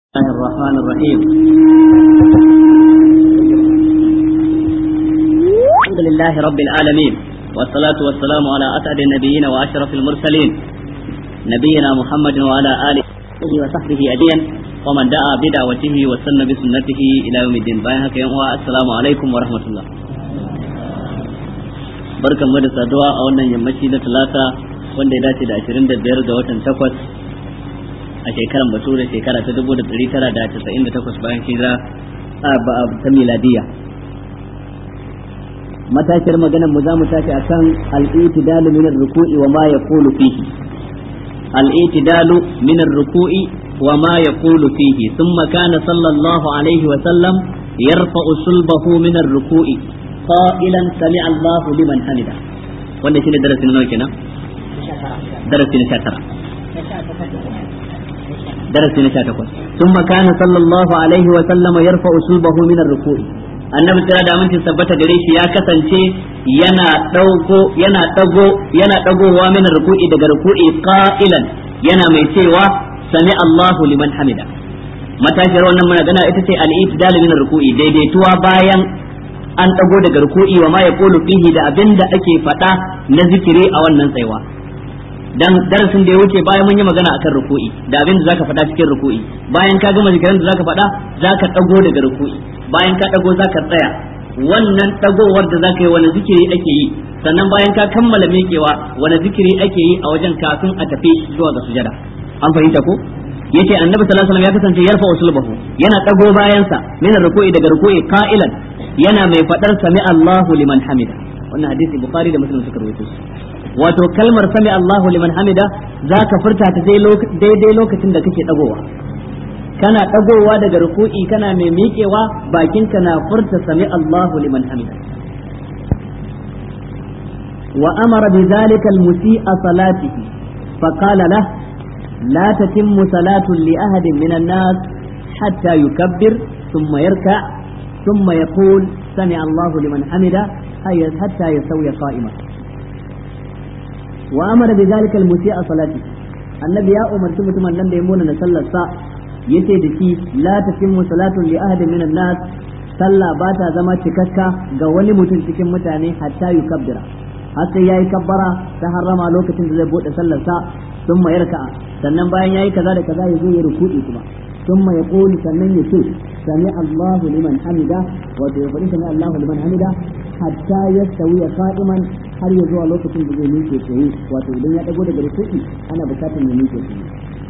الله الرحمن الرحيم الحمد لله رب العالمين والصلاة والسلام على أسعد النبيين وأشرف المرسلين نبينا محمد وعلى آله وصحبه أجمعين ومن دعا بدعوته وسن بسنته إلى يوم الدين بايعك السلام عليكم ورحمة الله barkan mu da saduwa a wannan yammaci na talata wanda ya dace da 25 ga watan takwas a shekaran bature shekara ta dubu da ɗari tara da casa'in da takwas bayan hijira ta miladiya matashiyar maganar mu za mu tashi akan al-itidalu min ar-ruku'i wa ma yaqulu fihi al-itidalu min ar-ruku'i wa ma yaqulu fihi thumma kana sallallahu alaihi wa sallam yarfa'u sulbahu min ar-ruku'i qailan sami'a Allahu liman hamida wanda shine darasi na nawa kenan darasi na 19 درس نشاة ثم كان صلى الله عليه وسلم يرفع صلبه من الركوع annabi kira da aminci tabbata gare shi ya kasance yana dauko yana dago yana dagowa min ruku'i daga ruku'i qa'ilan yana mai cewa sami Allahu liman hamida matashiyar wannan magana ita ce al-i'tidal min ruku'i daidaituwa bayan an dago daga ruku'i wa ma yaqulu fihi da abinda ake faɗa na zikiri a wannan tsaiwa dan darasin da ya wuce bayan mun yi magana akan ruku'i da abin da zaka faɗa cikin ruku'i bayan ka gama zikirin da zaka faɗa zaka dago daga ruku'i bayan ka dago zaka tsaya wannan dagowar da zaka yi wani zikiri ake yi sannan bayan ka kammala miƙewa wani zikiri ake yi a wajen kafin a tafi zuwa ga sujada an fahimta ko yace annabi sallallahu alaihi wasallam ya kasance yarfa usulbahu yana dago bayansa min ruku'i daga ruku'i qa'ilan yana mai fadar sami Allahu liman hamida wannan hadisi bukhari da muslim suka rawaito wato kalmar sami Allahu liman hamida za ka furta ta daidai lokacin da kake dagowa kana dagowa daga ruku'i kana mai miƙewa bakinka na furta sami Allahu liman hamida wa amara bi zalika al-musi'a salatihi fa qala lah la tatimmu salatu li ahadin min an-nas hatta yukabbir thumma yarka thumma yaqul sami Allahu liman hamida hatta yasawiya qa'iman wa amara bi zalika al musi'a salati annabi ya umarci mutumin nan da ya mona na sallar sa yace da shi la tatimmu salatu li ahadin min nas sallah ba ta zama cikakka ga wani mutum cikin mutane hatta yukabbira har sai yayi kabbara ta harrama lokacin da zai bude sallar sa thumma yarka sannan bayan yayi kaza da kaza ya zo ya ruku'i kuma thumma yaqulu sannan ya ce sami Allahu liman hamida wato ya faɗi sami Allahu liman hamida hatta yastawi qa'iman har ya zuwa lokacin da zai miƙe tsaye wato idan ya dago daga rukuki ana bukatar ya miƙe tsaye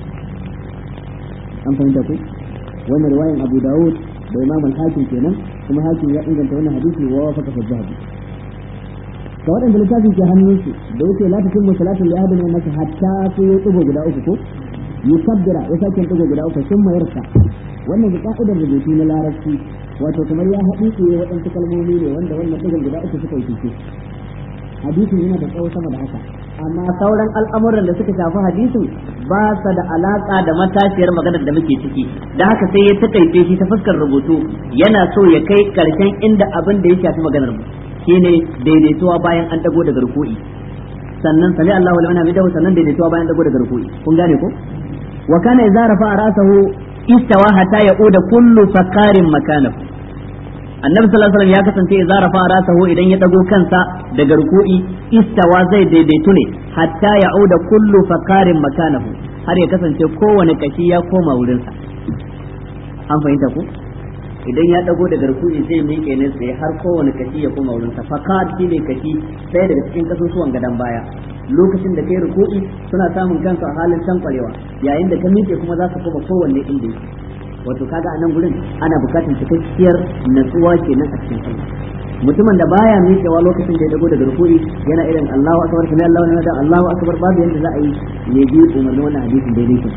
an fahimta ku wannan riwayan Abu Dawud da Imam al-Hakim kenan kuma Hakim ya inganta wannan hadisi wa wafaka fa zahabi ka waɗanda littafin ke hannun su da yake la takin musalatu li ahadin min nasi hatta sai ya tsugo guda uku ko yukabbira ya sake tsugo guda uku sun mayarsa wannan ga ka'idar rubutu na larabci wato kamar ya haɗu tsaye waɗansu kalmomi ne wanda wannan ɗigan guda uku suka yi fice hadisin yana da tsawo sama da haka amma sauran al'amuran da suka shafi hadisin ba sa da alaka da matashiyar maganar da muke ciki da haka sai ya takaice shi ta fuskar rubutu yana so ya kai karshen inda abin da ya shafi maganar mu shine daidaituwa bayan an dago daga ruku'i sannan sami Allahu liman hamidahu sannan daidaituwa bayan dago daga ruku'i kun gane ko wa kana idza rafa'a ra'sahu istawa hatta ya'uda kullu faqarin makanahu annabi sallallahu alaihi wasallam ya kasance idza rafa rasahu idan ya dago kansa daga ruku'i istawa zai daidaitu ne hatta ya'uda kullu faqarin makanahu har ya kasance kowane kashi ya koma wurinsa an fahimta ko idan ya dago daga ruku'i zai miƙe ne sai har kowane kashi ya koma wurinsa faqar shine kashi sai daga cikin kasusuwan gadan baya lokacin da kai ruku'i suna samun kansu a halin tankwarewa yayin da ka miƙe kuma za su koma kowanne inda yake wato kaga a nan gurin ana bukatar cikakkiyar natsuwa kenan a cikin sallah mutumin da baya miƙewa lokacin da ya dago daga rukuri yana irin Allahu akbar kuma Allahu ne da Allahu akbar babu yanda za a yi ne bi umarnin wannan hadisin daidai ke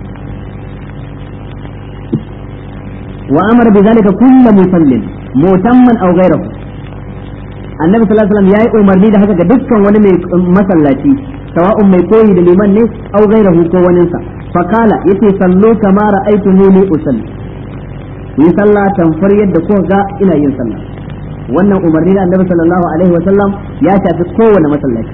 wa amara bi zalika kullu musallin mutamman aw ghayrahu annabi sallallahu alaihi wasallam yayi umarni da haka ga dukkan wani mai masallaci sawa'un mai koyi da liman ne aw ghayrahu ko waninsa fakala yace sallu kama ra'aytumuni usalli yi sallah tamfar yadda ko ga ina yin sallah wannan umarni da annabi sallallahu alaihi wasallam ya shafi kowane masallaci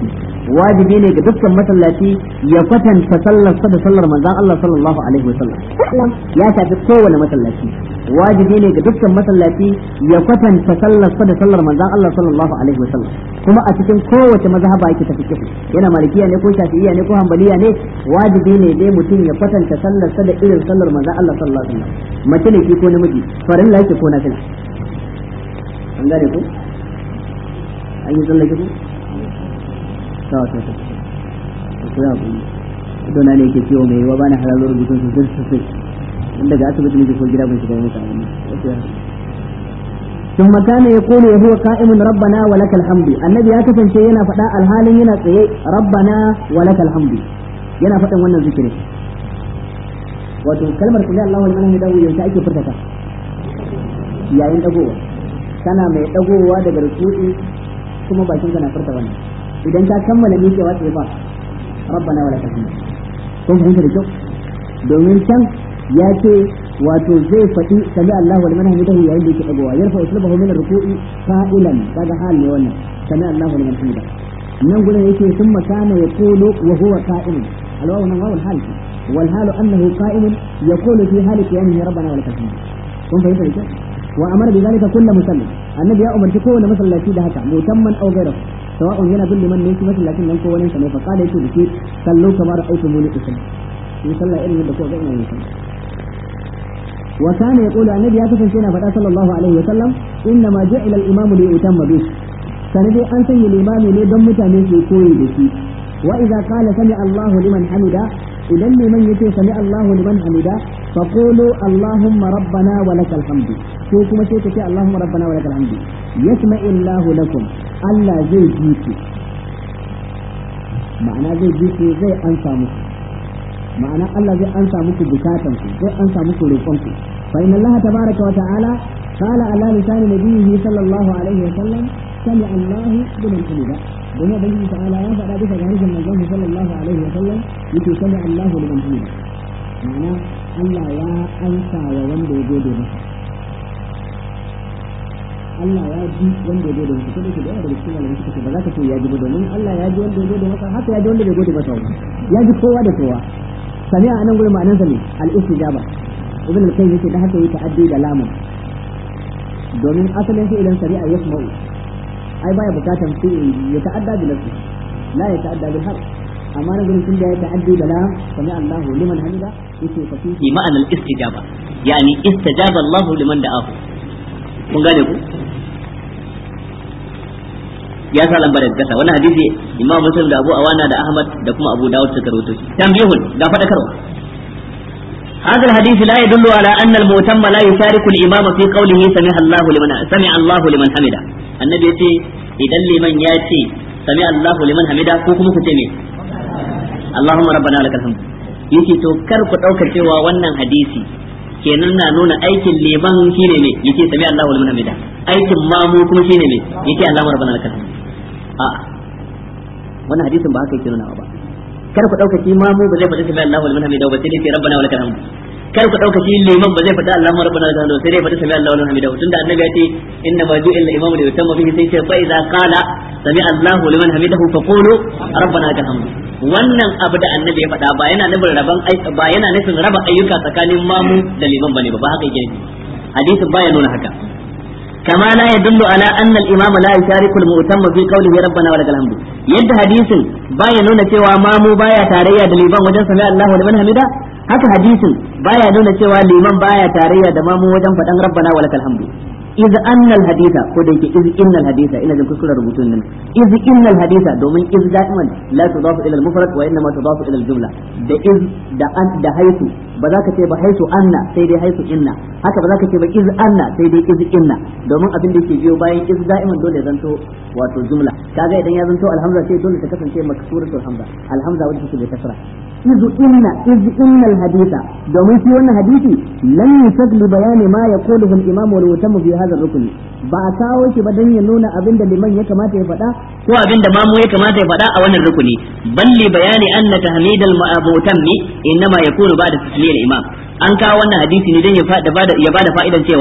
wajibi ne ga dukkan masallaci ya kwatanta sallar sa da sallar manzon Allah sallallahu alaihi wasallam ya shafi kowane masallaci wajibi ne ga dukkan masallaci ya kwatanta sallar sa da sallar manzon Allah sallallahu alaihi wasallam kuma a cikin kowace mazhaba yake ta fiqh yana malikiya ne ko shafi'iyya ne ko hanbaliya ne wajibi ne dai mutum ya kwatanta sallar sa da irin sallar manzon Allah sallallahu alaihi wasallam mace ne ko namiji farilla yake ko nafila an gane ko an yi tsallake ko ta ta ta ko ya bu don ne yake ciwo mai yawa bana halalo rubutun su zai su in daga asibiti ne ko gida ban shiga mutu abin ثم كان يقول وهو قائم ربنا ولك الحمد النبي ya kasance yana faɗa alhalin yana tsaye rabbana walakal hamdu yana faɗin wannan zikirin wato kalmar kulli Allahu liman hamidahu yanzu ake furta ta yayin dagowa kana mai dagowa daga ruku'i kuma bakin kana furta wannan idan ka kammala miƙewa sai ba rabbana wa lakal hamd kun fahimta da kyau domin can ya ce wato zai faɗi sami Allahu liman hamidahu yayin da yake dagowa yarfa uslabahu min ruku'i fa'ilan kaga hal ne wannan sami Allahu liman hamidahu nan gurin yake thumma kana yaqulu wa huwa qa'im alwawu nan wawul hal والحال أنه قائم يقول في حال قيامه ربنا ولك الحمد kun fahimta da kyau wa amara bi zalika kullu musallim annabi ya umarci kowane masallaci da haka mutamman aw ghayra sawa'un yana bin liman ne shi masallacin nan ko wani sa ne fa qala yake dace sallu kamar ra'aytumuni usalli in sallah irin yadda ko ga ina yin sallah wa kana yaqulu annabi ya kasance yana faɗa sallallahu alaihi wa sallam inna ma ja'ila al-imamu li yutamma bih sanade an sanya limami ne don mutane su koyi da shi wa idza qala sami Allahu liman hamida idan liman yace sami Allahu liman hamida fa qulu Allahumma rabbana wa lakal hamdu ko kuma sai kace Allahumma rabbana wa lakal hamdu yasma'u Allahu lakum Allah zai ji ku ma'ana zai ji ku zai ansa muku ma'ana Allah zai ansa muku bukatan ku zai ansa muku roƙon ku fa inna Allah tabaraka wa ta'ala qala ala lisan nabiyhi sallallahu alaihi wa sallam sami Allahu liman hamida domin ubangiji ta'ala ya faɗa bisa ga harshen manzon sallallahu alaihi wa sallam yake sami Allahu liman hamida ma'ana Allah ya ansa wa wanda ya gode masa Allah ya ji wanda ya gode masa sai da yawa daga cikin malamai suka ce ba za ka ce ya ji ba domin Allah ya ji wanda ya gode masa haka ya ji wanda bai gode masa ba ya ji kowa da kowa sami'a anan gurin ma'anarsa ne al-istijaba ibn al-qayyim yake da haka yake ta'addi da lamun domin asalin sai idan shari'a yasma'u ai baya bukatan sai ya ta'adda bi nafsi la ya ta'adda bil harf amma na gurin tunda ya ta'addi da lam sami Allah liman hamida yake fa fi ma'ana al-istijaba yani istajaba Allah liman da'ahu kun gane ku ya sa lambar da kasa wannan hadisi Imam Muslim da Abu Awana da Ahmad da kuma Abu Dawud suka rawaito shi tambihun ga fadakarwa هذا الحديث لا يدل على أن المؤتم لا يشارك الإمام في قوله سمع الله لمن سمع الله لمن حمده النبي يتي إذا لمن ياتي سمع الله لمن حمده كوكم كتمي اللهم ربنا لك الحمد yake to kar ku ɗaukar cewa wannan hadisi kenan na nuna aikin liman shine ne yake sami Allahu liman hamida aikin mamu kuma shine ne yake Allahu rabbana lakal hamd a wannan hadisin ba haka yake nuna ba kar ku dauka shi mamu ba zai faɗi sami Allahu liman hamida ba sai dai rabbana wa lakal hamd kar ku dauka shi liman ba zai faɗi Allahu rabbana wa lakal hamd sai dai faɗi sami Allahu liman hamida tunda annabi ya ce inna ma ju'ila al-imamu li yutamma bihi sai ce fa idza qala sami Allahu liman hamidahu fa qulu rabbana lakal hamd wannan abu da annabi ya faɗa ba yana nufin raban ba yana nufin raba ayyuka tsakanin mamu da liman bane ba ba haka yake hadisin baya nuna haka كما لا يدل على أن الإمام لا يشارك المؤتم في قوله ربنا ولك الحمد يد حديث بايا نونا cewa mamu baya tarayya da liman wajen sami Allahu liman hamida haka hadisin baya nuna cewa liman baya tarayya da mamu wajen faɗan rabbana walakal hamdu iz anna al haditha ko da yake iz inna al haditha ina jin kuskuren rubutun nan iz inna al haditha domin iz da'iman la tudafu ila al mufrad wa inma tudafu ila al jumla da iz da an da haitu ba za ka ce ba haitu anna sai dai haitu inna haka ba za ka ce ba iz anna sai dai iz inna domin abin da yake biyo bayan iz da'iman dole ya zanto wato jumla kaga idan ya zanto alhamza sai dole ta kasance maksuratul hamza alhamza wanda take bai kasra iz inna iz inna al haditha domin shi wannan hadisi lam yusad li bayani ma yaquluhu al imam wal mutammu fi hadha ar ba a kawo shi ba dan ya nuna abin da liman ya kamata ya faɗa ko abin da mamu ya kamata ya faɗa a wannan rukuni balli bayani anna tahmid al mutammi innama yakunu ba'da tasmiyar imam an kawo wannan hadisi ne dan ya bada ya bada fa'idan cewa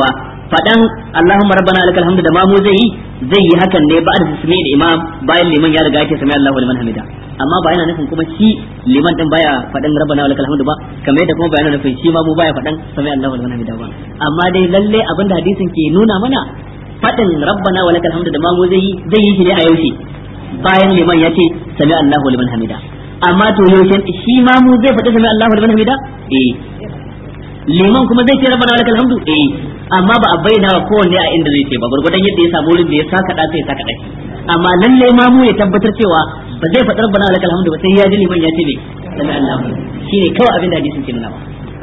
fadan Allahumma rabbana lakal hamdu da mamu zai yi zai yi hakan ne ba da tasmi da imam bayan liman ya riga yake sami Allahu liman hamida amma ba yana nufin kuma shi liman din baya fadan rabbana lakal hamdu ba kamar yadda kuma ba yana nufin shi ma mu baya fadan sami Allahu liman hamida ba amma dai lalle abinda hadisin ke nuna mana fadin rabbana wa lakal hamdu da mamu zai yi zai yi shi ne a yaushe bayan liman ya ce sami Allahu liman hamida amma to yaushe shi ma mu zai faɗi sami Allahu liman hamida eh liman kuma zai ce rabbana wa lakal hamdu eh amma ba a bayyana wa kowanne a inda zai ce ba gurgudan yadda ya samu wurin da ya saka da sai saka daki amma lalle ma mu ya tabbatar cewa ba zai faɗi rabbana wa lakal hamdu ba sai ya ji liman ya ce ne sami Allahu shine kawai abin da hadisin ke nuna ba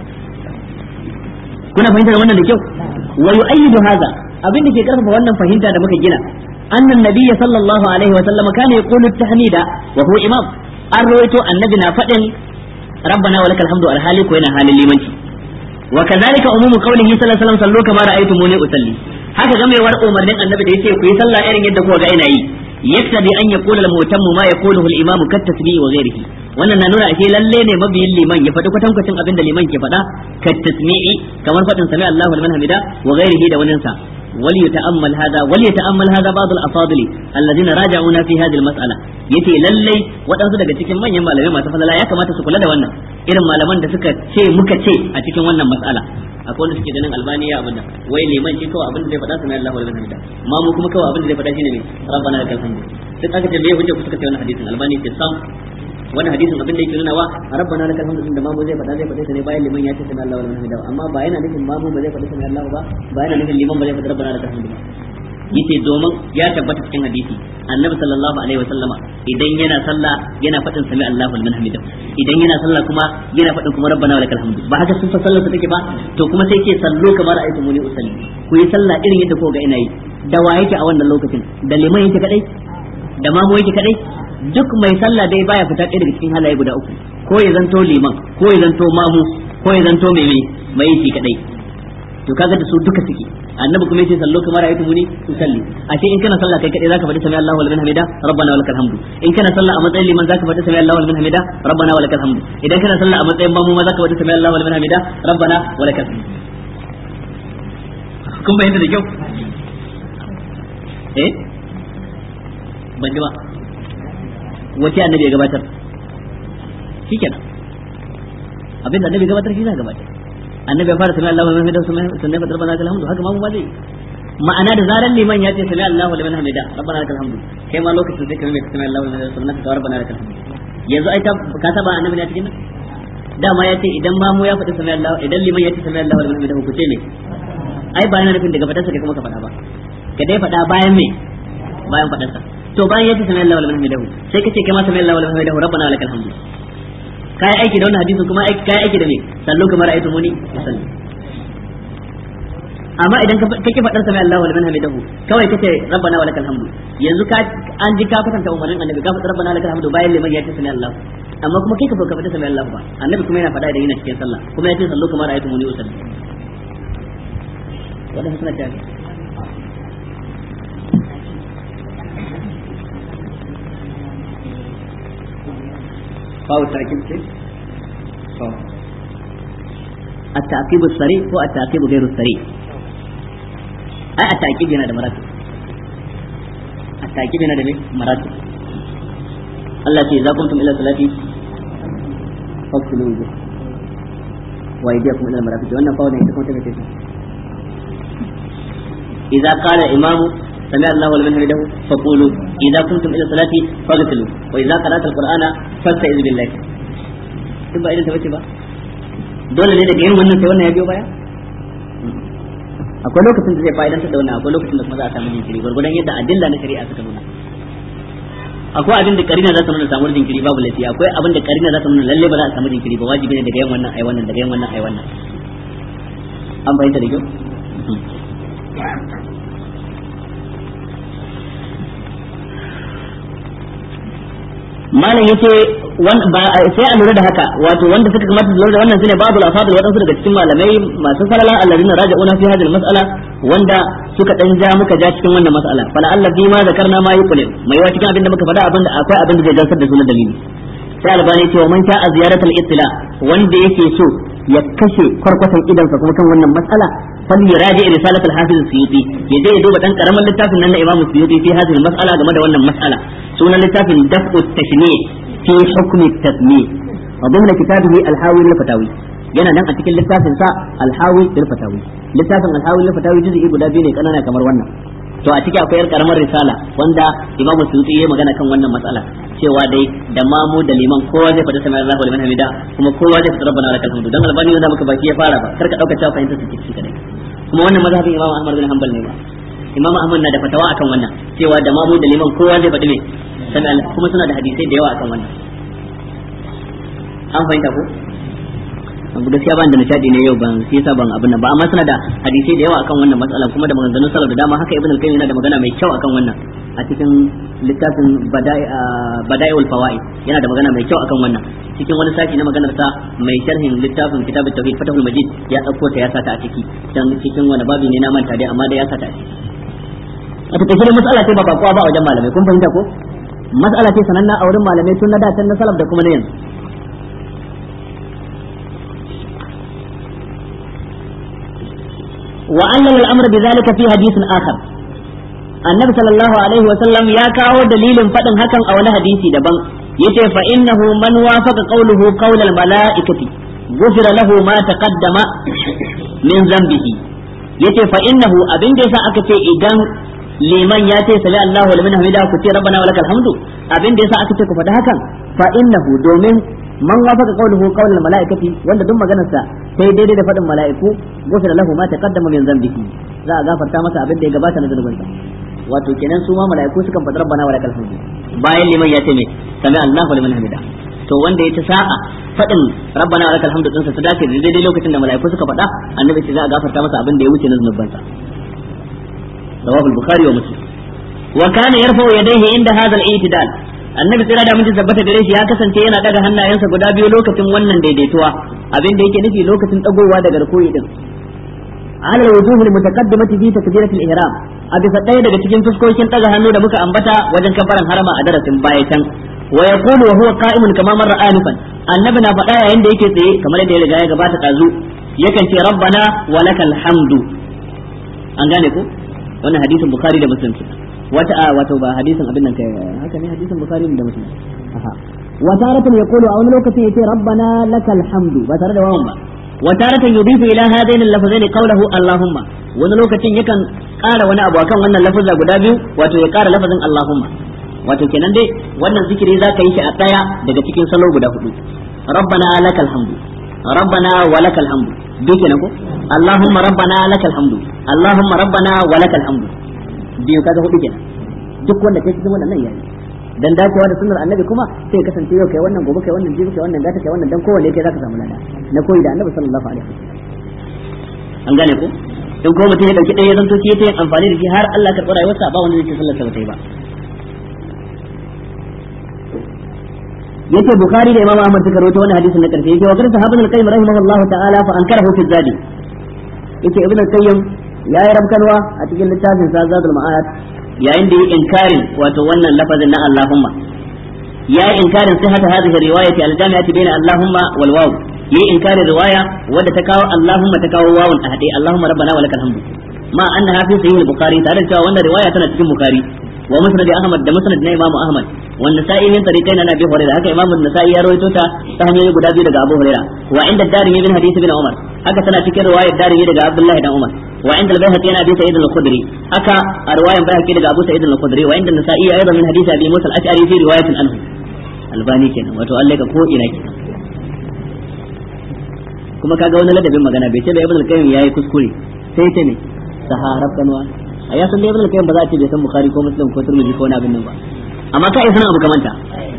kuna fahimtar wannan da kyau wa yu'ayyidu hadha abin da ke karfafa wannan fahimta da muka gina annan nabiyyi sallallahu alaihi wa sallam kana yaqulu at-tahmida wa huwa imam an rawaito annabi na faɗin rabbana wa lakal hamdu alhali ko yana halin limanci wa kadhalika umumu qawlihi sallallahu alaihi wasallam sallu kama ra'aytumuni usalli haka gamewar umarnin annabi da yace ku yi sallah irin yadda kuka ga ina yi yaktadi an yaqula al-mutammu ma yaquluhu al-imamu kat tasbihi wa ghairihi wannan na nuna ashe lalle ne mabiyin liman ya faɗi kwatankwacin abin da liman ke faɗa kat tasmi'i kamar faɗin sami Allahu liman hamida wa ghairihi da waninsa وليتأمل هذا وليتأمل هذا بعض الأفاضل الذين راجعونا في هذه المسألة yace lallai waɗansu daga cikin manyan malamai masu falala ya kamata su kula da wannan irin malaman da suka ce muka ce a cikin wannan mas'ala akwai wanda suke ganin albani ya abinda wai liman shi kawai abin da zai faɗa sunan Allahu liman hamida ma mu kuma kawai abin da zai faɗa shine ne rabbana lakal hamdu duk aka ce me hujja ku suka ce wannan hadisin albani ce sam wannan hadisin abin da yake nuna wa rabbana lakal hamdu da mamu zai faɗa zai faɗa ta ne bayan liman ya ce sami Allahu liman hamida amma ba yana nufin mamu ba zai faɗa sami Allahu ba ba yana nufin liman ba zai faɗa rabbana lakal hamdu ba yace domin ya tabbata cikin hadisi annabi sallallahu alaihi wasallama idan yana sallah yana faɗin sami Allahu liman hamida idan yana sallah kuma yana faɗin kuma rabbana lakal hamdu ba haka sun sallar sa take ba to kuma sai ke sallo kamar ayatu muni usalli ku yi sallah irin yadda ko ga ina yi da wa yake a wannan lokacin da liman yake kadai da mamu yake kadai duk mai sallah dai baya fita ɗaya daga cikin halaye guda uku ko ya zanto liman ko ya zanto mamu ko ya zanto mai mai mai shi kadai to kaga da su duka suke annabi kuma yace sallo kamar ayatu muni usalli ashe in kana sallah kai kadai zaka faɗi sami Allahu liman hamida rabbana wa lakal hamdu in kana sallah a matsayin liman zaka faɗi sami Allahu liman hamida rabbana wa lakal hamdu idan kana sallah a matsayin mamu ma zaka faɗi sami Allahu liman hamida rabbana wa lakal hamdu kun bayyana da kyau eh ban ji ba wace annabi ya gabatar shikenan abin da annabi gabatar shi za gabatar annabi ya fara sami Allahu liman hamida sannan fa rabbana lakal hamdu haka ma mu ma zai ma'ana da zaran liman ya ce sami Allahu liman hamida rabbana lakal hamdu kai ma lokacin sai ka mai sami Allahu liman hamida sannan ka rabbana lakal hamdu yanzu ai ka saba annabi ne a cikin nan dama ya ce idan ma mu ya faɗi sami Allahu idan liman ya ce sami Allahu liman hamida ku ce me ai ba yana nufin daga fadarsa kai kuma ka faɗa ba ka dai faɗa bayan me bayan fadarsa to bayan yace sami Allahu liman hamidahu sai kace kai ma sami Allahu liman hamidahu rabbana lakal hamdu kai aiki da wannan hadisin kuma kai aiki da me sallu kamar ayatu muni sallu amma idan kake fadar sami Allahu liman hamidahu kawai kace rabbana lakal hamdu yanzu ka an ji ka kwatanta umarnin annabi ka fadar rabbana lakal hamdu bayan liman yace sami Allahu amma kuma kai ka ka fada sami Allahu ba annabi kuma yana fada idan yana cikin sallah kuma yace sallu kamar ayatu muni sallu wannan suna tafi فاو التأكيد كيف؟ فاو التعقيب السريع هو التعقيب غير السريع أي التعقيب هنا ده مراتب التعقيب هنا ده مراتب الله في إذا قمتم إلى الصلاة فاغسلوا وجوهكم وأيديكم إلى المرافق وأن فاو ده يتكون تبكي إذا قال الإمام سمع الله لمن حمده فقولوا إذا كنتم إلى الصلاة فاغسلوا وإذا قرأت القرآن فاستعذ بالله kin ba irin ta bace ba dole ne daga yin wannan sai wannan ya biyo baya akwai lokacin da zai fa'idantar da wannan akwai lokacin da kuma za a samu jinkiri gwargwadon yadda adilla na shari'a suka nuna akwai abin da karina za ta nuna samuwar jinkiri babu laifi akwai abin da karina za ta nuna lalle ba za a samu jinkiri ba wajibi ne daga yin wannan ai wannan daga yin wannan ai wannan an fahimta da kyau malam yace sai a lura da haka wato wanda suka kamata su lura da wannan shine babu al-afadil wadansu daga cikin malamai masu falala alladina raja'una fi hadhihi al-mas'ala wanda suka dan ja muka ja cikin wannan mas'ala fala Allah bi ma zakarna ma yuqul mai yawa cikin abin da muka faɗa abin da akwai abin da zai gansar da su na dalili sai albani ce wa man sha a ziyaratul ittila wanda yake so ya kashe kwarkwatan idansa kuma kan wannan mas'ala فليراجع رسالة الحافظ السيوطي يجي يدوب دان كرم littafin nan na Imam Suyuti fi hadhihi al-mas'ala game da wannan mas'ala sunan littafin daf'u at-tashni' fi hukm at-tasmi' wa dhimna kitabihi al-hawi lil-fatawi yana nan a cikin littafin sa al-hawi lil-fatawi littafin al-hawi lil-fatawi juz'i guda biyu ne kanana kamar wannan to a ciki akwai yar karamar risala wanda Imam Suyuti ya magana kan wannan mas'ala cewa dai da mamu da liman kowa zai faɗi sami Allahu liman hamida kuma kowa zai faɗi rabbana lakal hamdu dan albani wanda muka baki ya fara ba kar ka dauka cewa fahimta su ciki kadai kuma wannan mazhabin Imam Ahmad bin Hanbal ne ba Imam Ahmad na da fatawa akan wannan cewa da mamu da liman kowa zai faɗi me sami Allah kuma suna da hadisai da yawa akan wannan an fahimta ko abu gaskiya ban da nishadi ne yau ban sai yasa ban abin nan ba amma suna da hadisai da yawa akan wannan matsalan kuma da maganganun salaf da dama haka ibn al-qayyim yana da magana mai kyau akan wannan a cikin littafin bada'iul fawaid yana da magana mai kyau akan wannan cikin wani sashi na maganar sa mai sharhin littafin kitabut tauhid fatahul majid ya dauko ta ya sata a ciki dan cikin wani babi ne na manta dai amma da ya sata a ciki a take dai mas'ala ce ba bakwa ba a wajen malamai kun fahimta ko mas'ala ce sananna a wurin malamai tun na da can na salaf da kuma na yanzu وعلل الأمر بذلك في حديث آخر النبي صلى الله عليه وسلم يا كاو دليل فتن هكا أو حديثي دبن يتي فإنه من وافق قوله قول الملائكة غفر له ما تقدم من ذنبه yace fa innahu abin da yasa aka ce idan liman ya ce sami Allahu liman hamida ku ce rabbana walakal hamdu abin da yasa aka ce ku faɗi hakan fa innahu domin man wafaka qawluhu qawlal malaikati wanda duk maganar sa sai daidai da faɗin mala'iku gufira lahu ma taqaddama min dhanbihi za a gafarta masa abin da ya gabata na zunubinsa wato kenan su ma mala'iku sukan faɗi rabbana wa lakal hamdu bayan liman ya ce me sami Allahu liman hamida to wanda ya ta sa'a faɗin rabbana wa lakal hamdu dinsa su dace da daidai lokacin da mala'iku suka faɗa annabi ce za a gafarta masa abin da ya wuce na zunubansa rawahu al-bukhari wa muslim wa kana yarfa'u yadayhi inda hadha al-i'tidal annabi tsira da mun tabbata gare shi ya kasance yana daga hannayensa guda biyu lokacin wannan daidaituwa abin da yake nufi lokacin dagowa daga rukuyi din ala wujuh al-mutaqaddimati fi takbirat al-ihram a bisa ɗaya daga cikin fuskokin daga hannu da muka ambata wajen kafaran harama a darasin baya can wa yaqulu wa huwa qa'imun kama marra anifan annabi na faɗa yayin da yake tsaye kamar yadda ya riga ya gabata dazu yakan ce rabbana wa lakal hamdu an gane ko wannan hadisin bukhari da muslim wata a wato ba hadisin abin nan kai haka ne hadisin bukhari da muslim aha wa taratan yaqulu a wani lokacin yace rabbana lakal hamdu ba tare da wawan ba wa taratan yudifu ila hadain al-lafzain qawluhu allahumma wani lokacin yakan ƙara wani abu akan wannan lafazza guda biyu wato ya ƙara lafazin allahumma wato kenan dai wannan zikiri za ka yi shi a ɗaya daga cikin salo guda hudu rabbana lakal hamdu rabbana wa lakal hamdu duk kenan ko allahumma rabbana lakal hamdu allahumma rabbana wa lakal hamdu biyu kaga hudu kenan duk wanda kai cikin wannan yayi dan dacewa da sunnar annabi kuma sai kasance yau kai wannan gobe kai wannan jibi kai wannan gata kai wannan dan kowanne kai zaka samu lada na koyi da annabi sallallahu alaihi wasallam an gane ko in ko mutum ya dauki ɗaya ya zanto shi ta yin amfani da shi har Allah karɓi rayuwarsa ba wanda zai ce sallar sa ba ta yi ba yace bukhari da imam ahmad suka rawaito wannan hadisin na karshe yake wa kan sahabban al-qayyim rahimahullahu ta'ala fa ankarahu fi zadi yake ibn al-qayyim ya yi rabkanwa a cikin littafin sa zadul ma'ad yayin da yi inkarin wato wannan lafazin na allahumma ya yi inkarin sihhata hadhihi riwayati al-jami'ati bayna allahumma wal waw yi inkarin riwaya wadda ta kawo allahumma ta kawo wawun a hade allahumma rabbana wa lakal hamdu ma annaha fi sahih al-bukhari tare da cewa wannan riwaya tana cikin bukhari wa musnad ahmad da musnad na imam ahmad wa nasa'i min tariqaina na abi hurairah haka imam an-nasa'i ya rawaito ta ta hanyoyi guda biyu daga abu hurairah wa inda darimi min hadith ibn umar haka tana cikin riwayar darimi daga abdullahi dan umar wa inda al-bayhaqi yana abi sa'id al-khudri haka a riwayar bayhaqi daga abu sa'id al-khudri wa inda an-nasa'i aidan min hadith abi musa al-ash'ari fi riwayatin anhu albani kenan wato Allah ka ko ina kenan kuma kaga wani ladabin magana bai ce da ibn al-qayyim yayi kuskure sai ce ne saharab kanwa a ya san da ibn al-qayyim ba za a ce bai san bukhari ko muslim ko turmiji ko wani abin nan ba amma ka iya sanin abu kamanta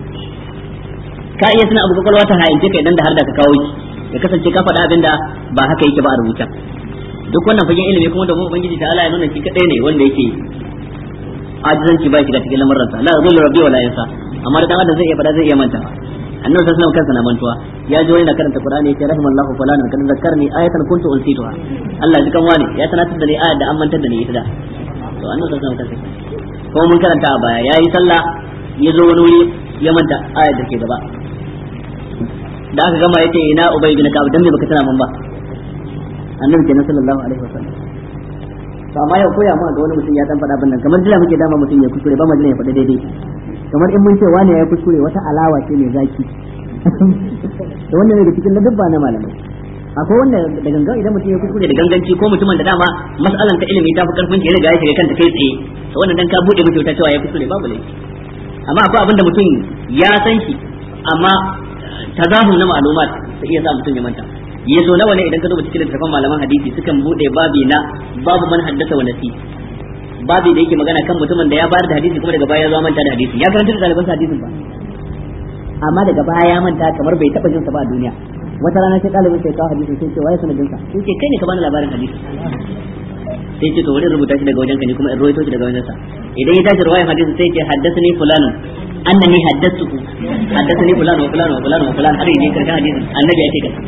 ka iya sanin abu kwakwalwa ta hayance ka idan da har da ka kawo shi ya kasance ka faɗa abin da ba haka yake ba a rubuta duk wannan fagen ilimi kuma da kuma ubangiji ta Allah ya nuna shi kadai ne wanda yake ajizanci ba shiga cikin lamarin la yadullu rabbi wala yansa amma da dan adam zai iya faɗa zai iya manta annabi sallallahu alaihi kansa na mantuwa ya ji wani na karanta qur'ani yace rahimallahu fulana kan zakkarni ayatan kuntu unsituha Allah ji kan wani ya tanatar da ni ayat da an mantar da ni ita da to annabi sallallahu alaihi kansa ko mun karanta a baya yayi sallah ya zo wani wuri ya manta ayat da ke gaba da aka gama yace ina ubay bin ka'ab dan me baka tana mun ba annabi kenan sallallahu alaihi wasallam to amma yau koya ma ga wani mutum ya dan faɗa bin nan kamar jira muke dama mutum ya kuskure ba ma jira ya faɗa daidai kamar in mun ce wani ya kuskure wata alawa ce mai zaki da wannan ne da cikin ladabba na malamai akwai wanda da gangan idan mutum ya kuskure da ganganci ko mutumin da dama mas'alan ta ilimi ta fi karfin ya riga ya shiga kanta kai tsaye to wannan dan ka bude mutum ta cewa ya kuskure babu laifi amma akwai abin da mutum ya san shi amma tazahum na ma'lumat sai iya sa mutum ya manta ya so nawa ne idan ka duba cikin littafin malaman hadisi sukan bude babi na babu man haddasa wa nasi babi da yake magana kan mutumin da ya bayar da hadisi kuma daga baya ya zo manta da hadisi ya karanta da ɗalibansa hadisin ba amma daga baya ya manta kamar bai taɓa jinsa ba a duniya wata rana sai ɗalibin sai kawo hadisin sai ce waye sanadin sa sai ce kai ne ka bani labarin hadisi sai ce to wani rubuta shi daga wajenka ne kuma in ruwaito shi daga wajensa idan ya tashi ruwayan hadisi sai ce haddathani fulanun annani haddathuhu haddathani fulan wa fulan wa fulan wa fulan har yaje karshen hadisin annabi ya ce kaza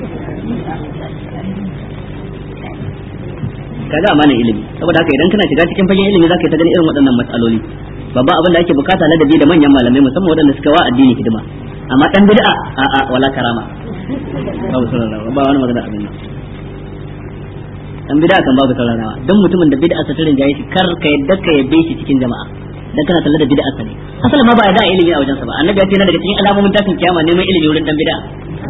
kaga amanan ilimi saboda haka idan kana shiga cikin fagen ilimi zaka yi ta ganin irin waɗannan matsaloli babban abin da ake bukata ladabi da manyan malamai musamman waɗanda suka wa addini hidima amma dan bid'a a a wala karama babu saurarawa ba wani magana abin nan dan bid'a kan babu saurarawa dan mutumin da bid'a sa tarin jayi shi kar ka yadda ka yabe shi cikin jama'a dan kana talla da bid'a sa ne asalin ma ba ya da ilimi a wajen sa ba annabi ya ce na daga cikin alamomin tashin kiyama neman ilimi wurin dan bid'a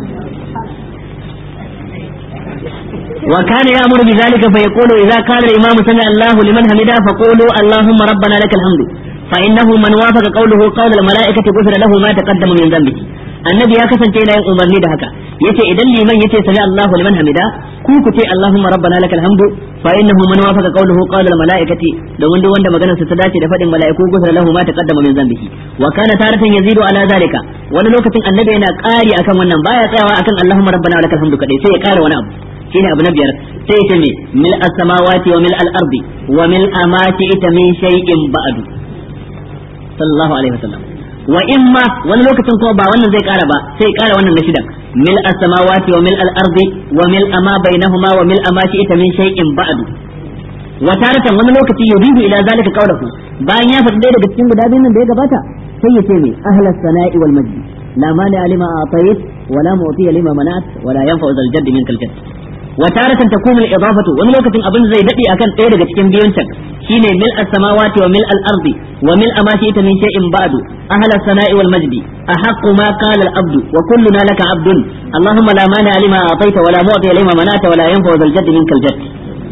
وكان يأمر بذلك فيقول إذا كان الإمام سمع الله لمن حمده فقولوا اللهم ربنا لك الحمد فإنه من وافق قوله قول الملائكة غفر له ما تقدم من ذنبه annabi ya kasance yana yin umarni da haka yace idan liman yace sami Allahu liman hamida ku ku ce Allahumma rabbana lakal hamdu fa innahu man wafaqa qawluhu qawla al malaikati domin duk wanda maganar sa ta dace da fadin malaiku gufra lahu ma taqaddama min dhanbihi wa kana taratan yazidu ala zalika wani lokacin annabi yana ƙari akan wannan baya tsayawa akan Allahumma rabbana lakal hamdu kadai sai ya ƙara wani abu shine abu na biyar sai ya me mil as-samawati wa mil al-ardi wa mil amati ita min shay'in ba'du sallallahu alaihi wasallam wa imma wani lokacin kuma ba wannan zai kara ba sai kara wannan na shidan mil as-samawati wa mil al-ardi wa mil ama bainahuma wa mil ama ita min shay'in ba'du wa taratan wani lokaci yudihu ila zalika qawluhu bayan ya faɗi daga cikin guda biyun da ya gabata sai ya ce me ahlas sana'i wal majdi la mani alima atayit wa la mu'ti lima manat wa la yanfa'u zal jadd minkal jadd wa taratan takunu al-idafatu wani lokacin abin zai dade akan ɗaya daga cikin biyun can shine mil as-samawati wa mil al-ardi wa mil ama ita min shay'in ba'du ahla as-sana'i wal majdi ahaqqu ma qala al-abdu wa kulluna laka abdun allahumma la mani alima atayta wa la mu'ti lima manata wa la yanfa'u zal jadd minkal jadd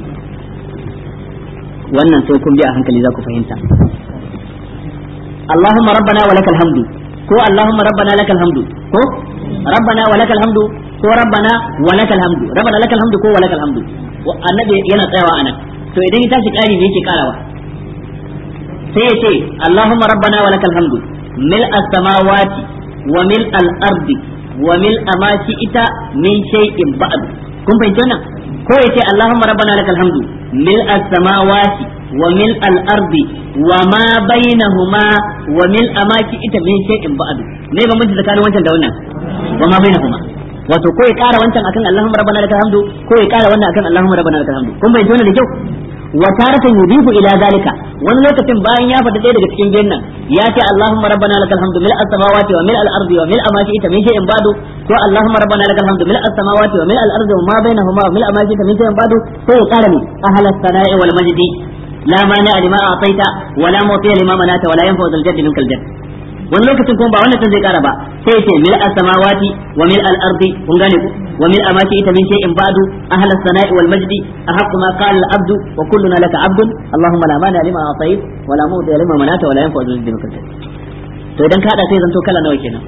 wannan sai kun bi a hankali za ku fahimta Allahumma rabbana wa lakal hamdu ko Allahumma rabbana lakal hamdu ko rabbana wa lakal hamdu ko rabbana wa lakal hamdu rabbana lakal hamdu ko wa lakal hamdu annabi yana tsayawa anan to idan ya tashi kari me yake karawa sai ya ce Allahumma rabbana wa lakal hamdu mil as-samawati wa mil al-ardi wa mil ma ita min shay'in ba'd kun fahimci wannan ko ya ce Allahumma rabbana lakal hamdu mil as-samawati wa mil al-ardi wa ma bainahuma wa mil amaki ita min shay'in ba'd me ba mun tsakanin wancan da wannan wa ma bainahuma wato ko ya kara wancan akan Allahumma rabbana lakal hamdu ko ya kara wannan akan Allahumma rabbana lakal hamdu kun bayyana wannan da kyau wa taratan yudifu ila zalika wani lokacin bayan ya faɗi ɗaya daga cikin biyan nan ya ce Allahumma rabbana lakal hamdu mil as-samawati wa mil al-ardi wa mil amaki ita min shay'in ba'du ko Allahumma rabbana lakal hamdu mil as-samawati wa mil al-ardi wa ma bainahuma wa mil amaki ita min shay'in ba'du sai ya kara ne ahlas sana'i wal majdi لا مانع لما اعطيت ولا معطي لما منعت ولا ينفع ذا الجد منك الجد wani lokacin kuma ba wannan zai kara ba sai ce mil as-samawati wa mil al-ardi kun gane ku wa mil amaki ita min shay'in ba'du ahla as-sana'i wal majdi ahqqu ma qala al-abdu wa kulluna laka abdun allahumma la mani lima atayt wa la mu'ti lima manata wa la yanfa'u dhal jaddi minka to idan ka hada sai zanto kala nawa kenan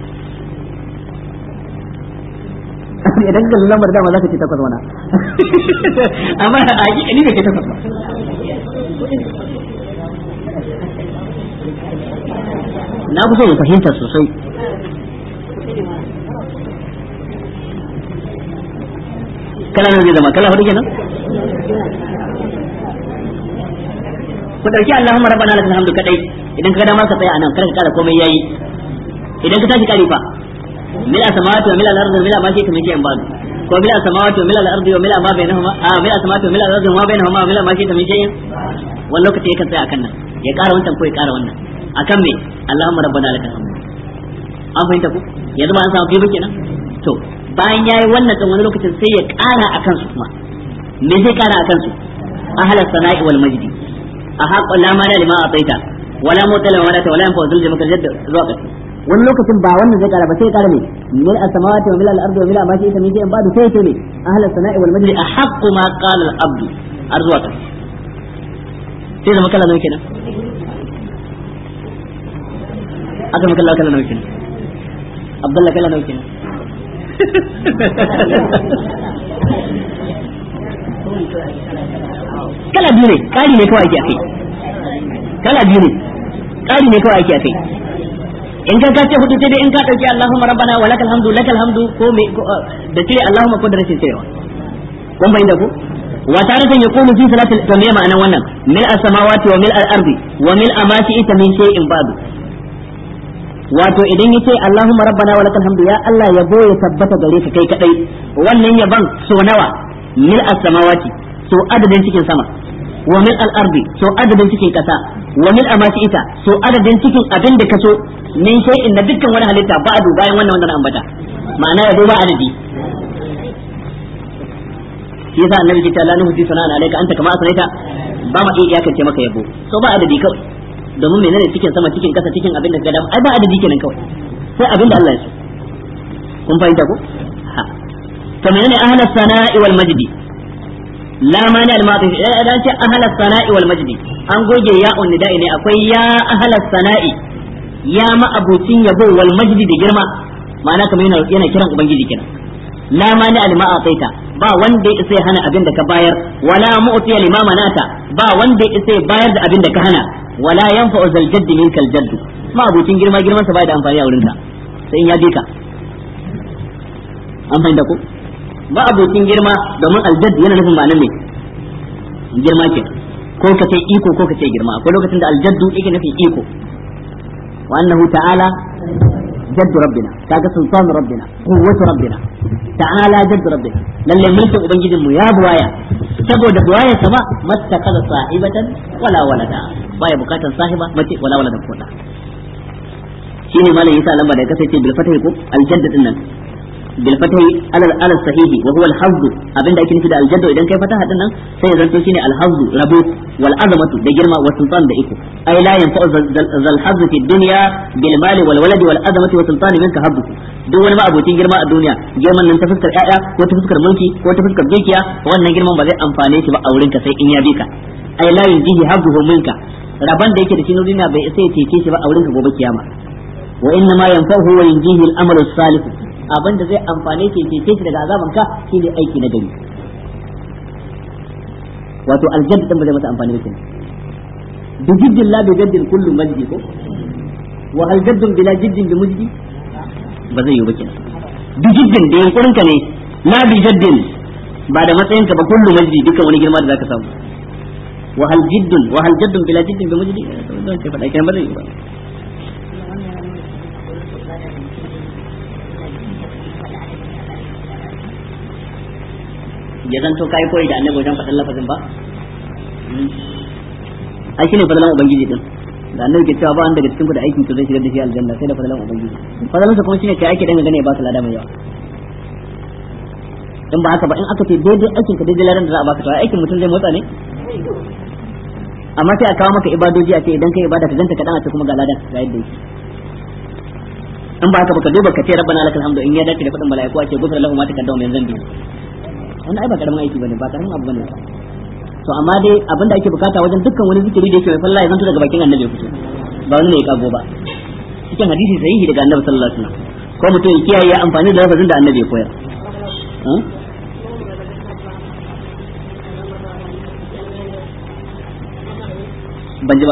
idan ka lamar dama zaka ce takwas wana amma a hakika ni bai ce takwas ba na fi so in fahimta sosai kala nan zai zama kala hudu kenan ku dauki Allahumma rabbana lakal hamdu kadai idan ka ga dama ka tsaya anan kar ka kara komai yayi idan ka tashi kari fa mil samawati wa mil al-ardi wa mil ma shi kamar in ba'du ko mil samawati wa mil al-ardi wa mil ma bainahuma a mil samawati wa mil al-ardi wa ma bainahuma wa mil ma shi kamar shay'in wani lokaci yakan tsaya akan nan ya kara wancan ko ya kara wannan akan me Allahumma rabbana lakal hamd an fahimta ku yanzu ba an samu biyu kenan to bayan yayi wannan din wani lokacin sai ya kara akan su kuma me zai kara akan su ahla sana'i wal majdi a haqqo la mana lima ataita wala mutala wala ta wala yanfa zul jamaka jadd zuwa ƙarshe wani lokacin ba wannan zai kara ba sai kara ne mil as-samawati wa mil al-ardi wa mil ma shi'ta min shay'in ba'du sai ce ne ahla sana'i wal majdi ahaqqu ma qala al-abdu har zuwa ƙarshe sai zama kala nawa kenan aka maka Allah kala nawa kenan Abdullah kala nawa kenan kala biyu ne kari ne kawai ake akai kala biyu ne kari ne kawai ake akai in ka kace hudu sai dai in ka dauki Allahumma rabbana wa lakal hamdu lakal hamdu ko me da cire Allahumma ko da rashin cirewa kun bayyana ko wa taratan yaqulu fi salati to me ma'anan wannan mil as-samawati wa mil al-ardi wa mil amati ita min shay'in ba'du wato idan yace Allahumma rabbana wa lakal hamdu ya Allah yabo ya tabbata gare ka kai kadai wannan yaban so nawa mil as-samawati so adadin cikin sama wa mil al-ardi so adadin cikin kasa wa mil amati ita so adadin cikin abin da kaso min shay'in da dukkan wani halitta ba'du bayan wannan wannan ambata ma'ana yabo ba adadi shi yasa annabi ke ta la nuhdi sana'an alayka anta kama asnaita ba ma iya iyakance maka yabo so ba adadi kawai domin menene cikin sama cikin kasa cikin abin da gadam ai ba adadi kenan kawai sai abin da Allah ya so kun fahimta ko ha to menene ahla sana'i wal majdi la mani al matif idan ce ahla sana'i wal majdi an goge ya nida'i ne akwai ya ahla sana'i ya ma abucin yabo wal majdi da girma ma'ana kamar yana yana kiran ubangiji kenan la mani al ma'ataita ba wanda ya isa ya hana abin da ka bayar wala mu'tiya lima manata ba wanda ya isa ya bayar da abin da ka hana wala yanfa'u zal jaddi minkal jaddu ma abucin girma girman sa bai da amfani a wurin ka sai in ya bi ka an fahimta ko ba abucin girma domin aljadd yana nufin ma'anar ne girma ke ko ka ce iko ko ka ce girma akwai lokacin da aljaddu yake nufin iko wa annahu ta'ala جد ربنا كاga سلطان ربنا قوة ربنا تعالى جد ربنا lalle mulkin ubangijin mu ya buwaya saboda buwaya sama mattakaza sahibatan wala walada baya bukatan sahiba mace wala walada ko da shine malam yasa lamba da kasance bil fatahi ko al jadd din nan bil fatahi ala ala sahihi wa huwa al hazd abinda ake nufi da al jadd idan kai fataha din nan sai ya zanto shine al hazd rabo wal azamatu da girma wa sultan da iko ay la yanfa'u zal hazd fi dunya bil mali wal waladi wal azamati wa sultan minka habbu duk wani ma'abocin girma a duniya girman nan ta fuskar ƴaƴa ko ta fuskar mulki ko ta fuskar dukiya wannan girman ba zai amfane shi ba a wurin ka sai in ya bi ka ay la yunjihi habbuhu minka raban da yake da shi na duniya bai sai ya cece shi ba a wurin ka gobe kiyama wa inna ma yanfa'uhu wa yunjihi al amalu salih abin da zai amfane shi cece shi daga azaban ka shine aiki na gari wato aljadd din ba zai masa amfani ba kenan bi jiddin la bi jaddin kullu majdi ko wa hal jaddun bila jiddin bi mujdi ba zai yi ba kenan bi jiddin da yankurin ka ne la bi jaddin ba da matsayin ka ba kullu majdi dukkan wani girma da zaka samu wa hal jiddun wa hal jaddun bila jiddin bi mujdi don ce faɗa kenan ba zai yi ba ya zanto kai koyi da annabi wajen faɗin lafazin ba ai shine fadalan ubangiji din da annabi ke cewa ba wanda daga cikin ku da aikin ku zai shigar da shi aljanna sai da fadalan ubangiji fadalan sa kuma shine kai ake dan gane ba ka lada mai yawa in ba haka ba in aka ce daidai aikin ka daidai ladan da za a baka to aikin mutum zai motsa ne amma sai a kawo maka ibadoji a ce idan kai ibada ka ganta ka dan a ce kuma ga ladan ga yadda yake in ba haka ba ka duba ka ce rabbana lakal hamdu in ya dace da fadin mala'iku a ce gufra lahu ma taqaddama min zambi wannan ai ba karamin aiki bane ba karamin abu bane to amma dai abin da ake bukata wajen dukkan wani zikiri da yake mai falla ya zanto daga bakin annabi ya fito ba wani ne ya kago ba cikin hadisi sahihi daga annabi sallallahu alaihi wasallam ko mutum ya kiyaye amfani da lafazin da annabi ya koyar ban ji ba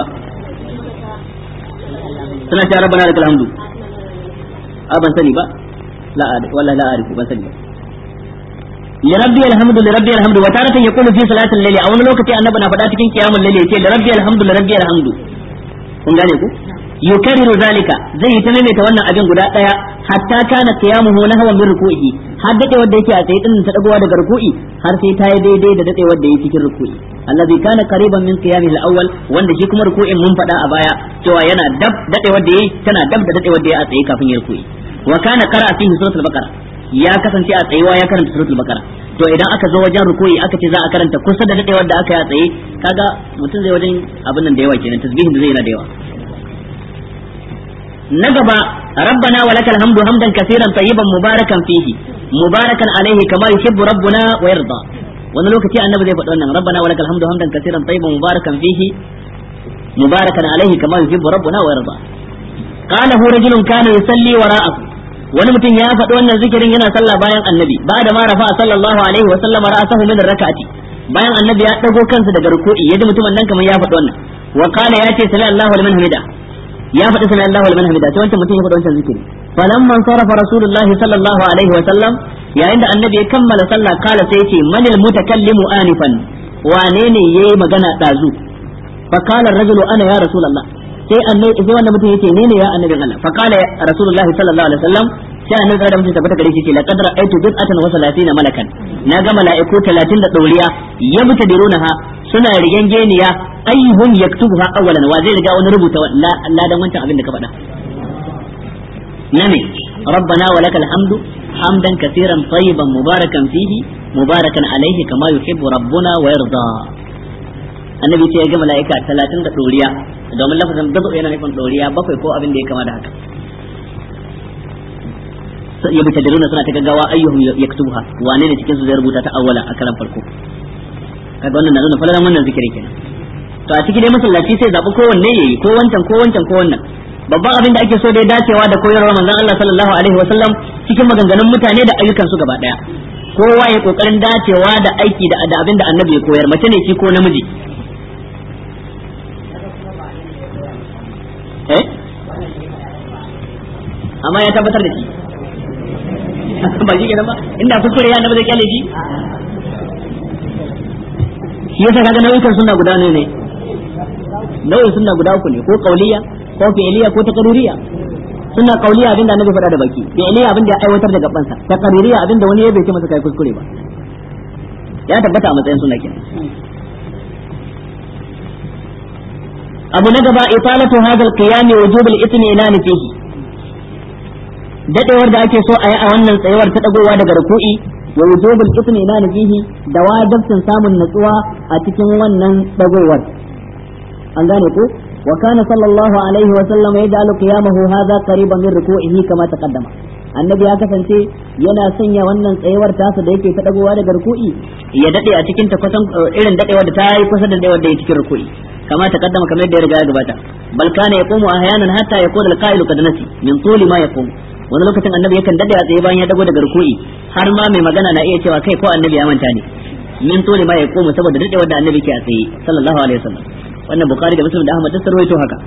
suna cewa rabbana lakal hamdu a ban sani ba la wallahi la arifu ban sani ba لربي الحمد لربي الحمد وتارة يقول في صلاة الليل أو لوكتي أن بنا فدا cikin قيام الليل يقول لربي الحمد لربي الحمد kun gane ku yukarriru zalika zai yi ta maimaita wannan abin guda daya hatta kana qiyamuhu nahwa min ruku'i har dade wanda yake a tsaye din ta dagowa daga ruku'i har sai ta yi daidai da dade wanda yake cikin ruku'i allazi kana qariban min qiyamihi al-awwal wanda shi kuma ruku'in mun fada a baya cewa yana dab dade wanda yayi tana dab da dade wanda yayi a tsaye kafin ya ruku'i wa kana qara'a fihi suratul baqara ya kasance a tsayuwa ya karanta suratul baqara to idan aka zo wajen ruku'i aka ce za a karanta kusa da dadewar da aka yi a tsaye kaga mutum zai wajen abin nan da yawa kenan tasbihin da zai yana da yawa na gaba rabbana wa lakal hamdu hamdan kaseeran tayyiban mubarakan fihi mubarakan alaihi kama yuhibbu rabbuna wa yarda wani lokaci annabi zai faɗi wannan rabbana wa lakal hamdu hamdan kaseeran tayyiban mubarakan fihi mubarakan alaihi kama yuhibbu rabbuna wa yarda qala hu rajulun kana yusalli wara'ahu wani mutum ya faɗi wannan zikirin yana sallah bayan annabi ba da ma rafa sallallahu alaihi wa sallam ra'asahu min rak'ati bayan annabi ya dago kansa daga ruku'i yaji mutumin nan kamar ya faɗi wannan wa qala ya ce sami Allahu liman hamida ya faɗi sami Allahu liman hamida sai wancan mutum ya faɗi wancan zikiri falamman sarafa rasulullahi sallallahu alaihi wa sallam yayin da annabi ya kammala sallah kala sai ce manil mutakallimu anifan wane ne yayi magana dazu fa qala ar-rajulu ana ya rasulullah sai annabi sai wannan mutum yace ne ne ya annabin Allah fa qala rasulullahi sallallahu alaihi wasallam sai annabi da mutum tabbata gare shi ce laqad ra'aytu bid'atan wa salatina malakan na ga mala'iku 30 da doriya yabtadirunaha suna rigengeniya ayyuhum yaktubuha awwalan wa zai riga wani rubuta la dan wancan abin da ka faɗa nane ربنا ولك الحمد حمدا كثيرا طيبا مباركا فيه مباركا عليه كما يحب ربنا ويرضى annabi ce ya ga mala'ika talatin da ɗoriya domin lafazin dazo yana nufin ɗoriya bakwai ko abin da ya kama da haka ya bi tadiruna suna ta gaggawa ayyuhum yaktubuha wane ne cikin su zai rubuta ta awwala a karan farko kaga wannan na nuna falalan wannan zikirin kenan to a cikin dai masallaci sai zabi ko wanne yayi ko wancan ko wancan ko wannan babban abin da ake so dai dacewa da koyarwar manzon Allah sallallahu alaihi wasallam cikin maganganun mutane da ayyukan su gaba daya kowa ya kokarin dacewa da aiki da abin da annabi ya koyar mace ne shi ko namiji eh amma ya tabbatar da shi ba shi kenan ba inda kuskure ya annabi zai kyale shi shi yasa kaga nau'ikan sunna guda ne ne nau'in sunna guda uku ne ko kauliya ko fi'liya ko taqririya sunna kauliya abinda annabi faɗa da baki fi'liya abinda ya aiwatar da gabansa taqririya abinda wani ya bai ce masa kai kuskure ba ya tabbata a matsayin sunna kenan abu na gaba italatu hadha al-qiyam wujub al-itminan fihi dadewar da ake so a yi a wannan tsayuwar ta dagowa daga ruku'i wa wujub al-itminan fihi da wajibcin samun natsuwa a cikin wannan dagowar an gane ko wa kana sallallahu alaihi wa sallam yaj'alu qiyamahu hadha qariban min ruku'ihi kama taqaddama annabi ya kasance yana sanya wannan tsayuwar tasa da yake ta dagowa daga ruku'i ya dade a cikin ta kusan irin dadewar da ta yi kusa da dadewar da yake cikin ruku'i كما تقدم كما يدير رجال جباتا بل كان يقوم احيانا حتى يقول القائل قد نسي من طول ما يقوم wani lokacin annabi yakan dade a tsaye bayan ya dago daga ruku'i har ma mai magana na iya cewa kai ko annabi ya manta ne min tole ma ya koma saboda dade wanda annabi ke a tsaye sallallahu alaihi wasallam wannan bukhari da muslim da ahmad da sarwaito haka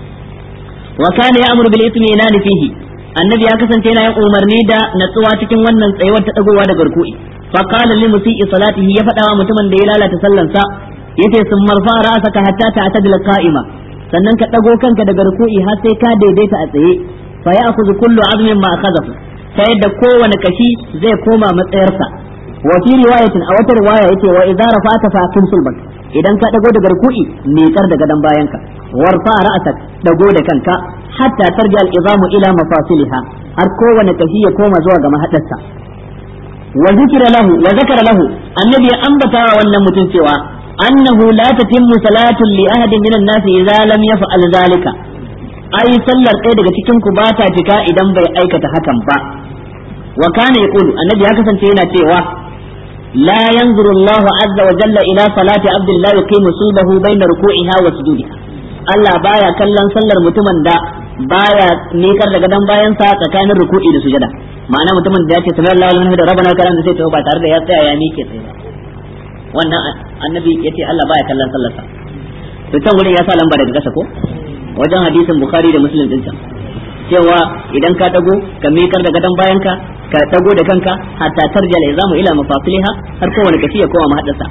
wa kana ya'muru bil ithmi inani fihi annabi ya kasance yana yin umarni da natsuwa cikin wannan tsayuwar ta dagowa daga ruku'i fa qala lil musii salatihi ya faɗa wa mutumin da ya lalata sallansa yace sun marfa ra'asaka hatta ta'tadil qa'ima sannan ka dago kanka daga ruku'i har sai ka daidaita a tsaye fa ya'khudhu kullu 'azmin ma akhadhahu ta yadda kowane kashi zai koma matsayarsa wa fi riwayatin a wata riwaya yace wa idza rafa'ta fa aqim sulbak idan ka dago daga ruku'i miƙar da gadon bayanka warfa ra'asak dago da kanka hatta tarja al-izamu ila mafasiliha har kowane kashi ya koma zuwa ga mahadarsa wa zikra lahu wa zakara lahu annabi ya ambata wa wannan mutum cewa annahu la tatimmu salatu li ahadin minan nasi idza lam yaf'al zalika ai sallar ɗaya daga cikin ku ba ta cika idan bai aikata hakan ba wa kana yaqulu annabi ya kasance yana cewa la yanzuru Allahu azza wa jalla ila salati abdin la yuqimu sulbahu bayna ruku'iha wa sujudiha Allah baya kallon sallar mutumin da baya nikar da gadon bayansa tsakanin ruku'i da sujada ma'ana mutumin da ya ce sami Allah wal da rabbana kalam da sai to ba tare da ya tsaya ya mike tsaye ba wannan annabi yace Allah baya kallon sallarsa to can wurin ya sa lamba daga kasa ko wajen hadisin bukhari da muslim din can cewa idan ka dago ka mikar da gadon bayanka ka dago da kanka hatta tarja la izamu ila mafasiliha har kowane kashi ya koma mahaddasa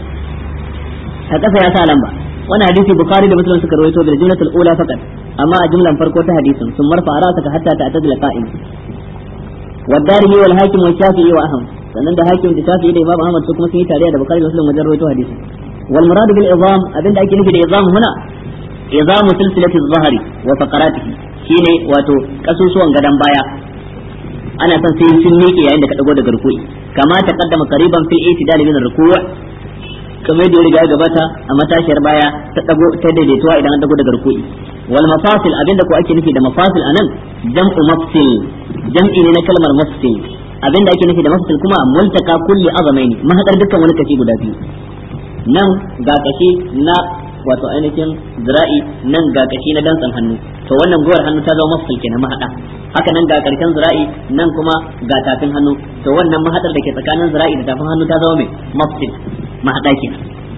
a kasa ya sa lamba wannan hadisi bukhari da muslim suka rawaito bil jumlatul ula faqat amma a jumlan farko ta hadisin sun marfa ra'saka hatta ta'tadila qa'im والدارمي والحاكم والشافعي وأحمد sannan da hakim da shafi'i da imam ahmad su kuma sun yi tare da bukhari da muslim wajen rawaito hadisi wal murad bil izam abinda ake nufi da izam huna izam silsilati zahari wa faqaratihi shine wato kasusuwan gadan baya ana son sai sun miƙe yayin da ka dago daga ruku'i kama ta kaddama qariban fil itidal min ruku' kamar da ya riga gabata a matashiyar baya ta dago ta daidaituwa idan an dago daga ruku'i wal mafasil abinda ko ake nufi da mafasil anan jam'u mafsil jam'i ne na kalmar mafsil abinda ake nufi da mafsil kuma multaka kulli azamaini mahadar dukkan wani kashi guda biyu nan ga kashi na wato ainihin zira'i nan ga kashi na dantsan hannu to wannan gowar hannu ta zama mafsil kenan mahada haka nan ga karshen zira'i nan kuma ga tafin hannu to wannan mahadar da ke tsakanin zira'i da tafin hannu ta zama mai mafsil mahada kenan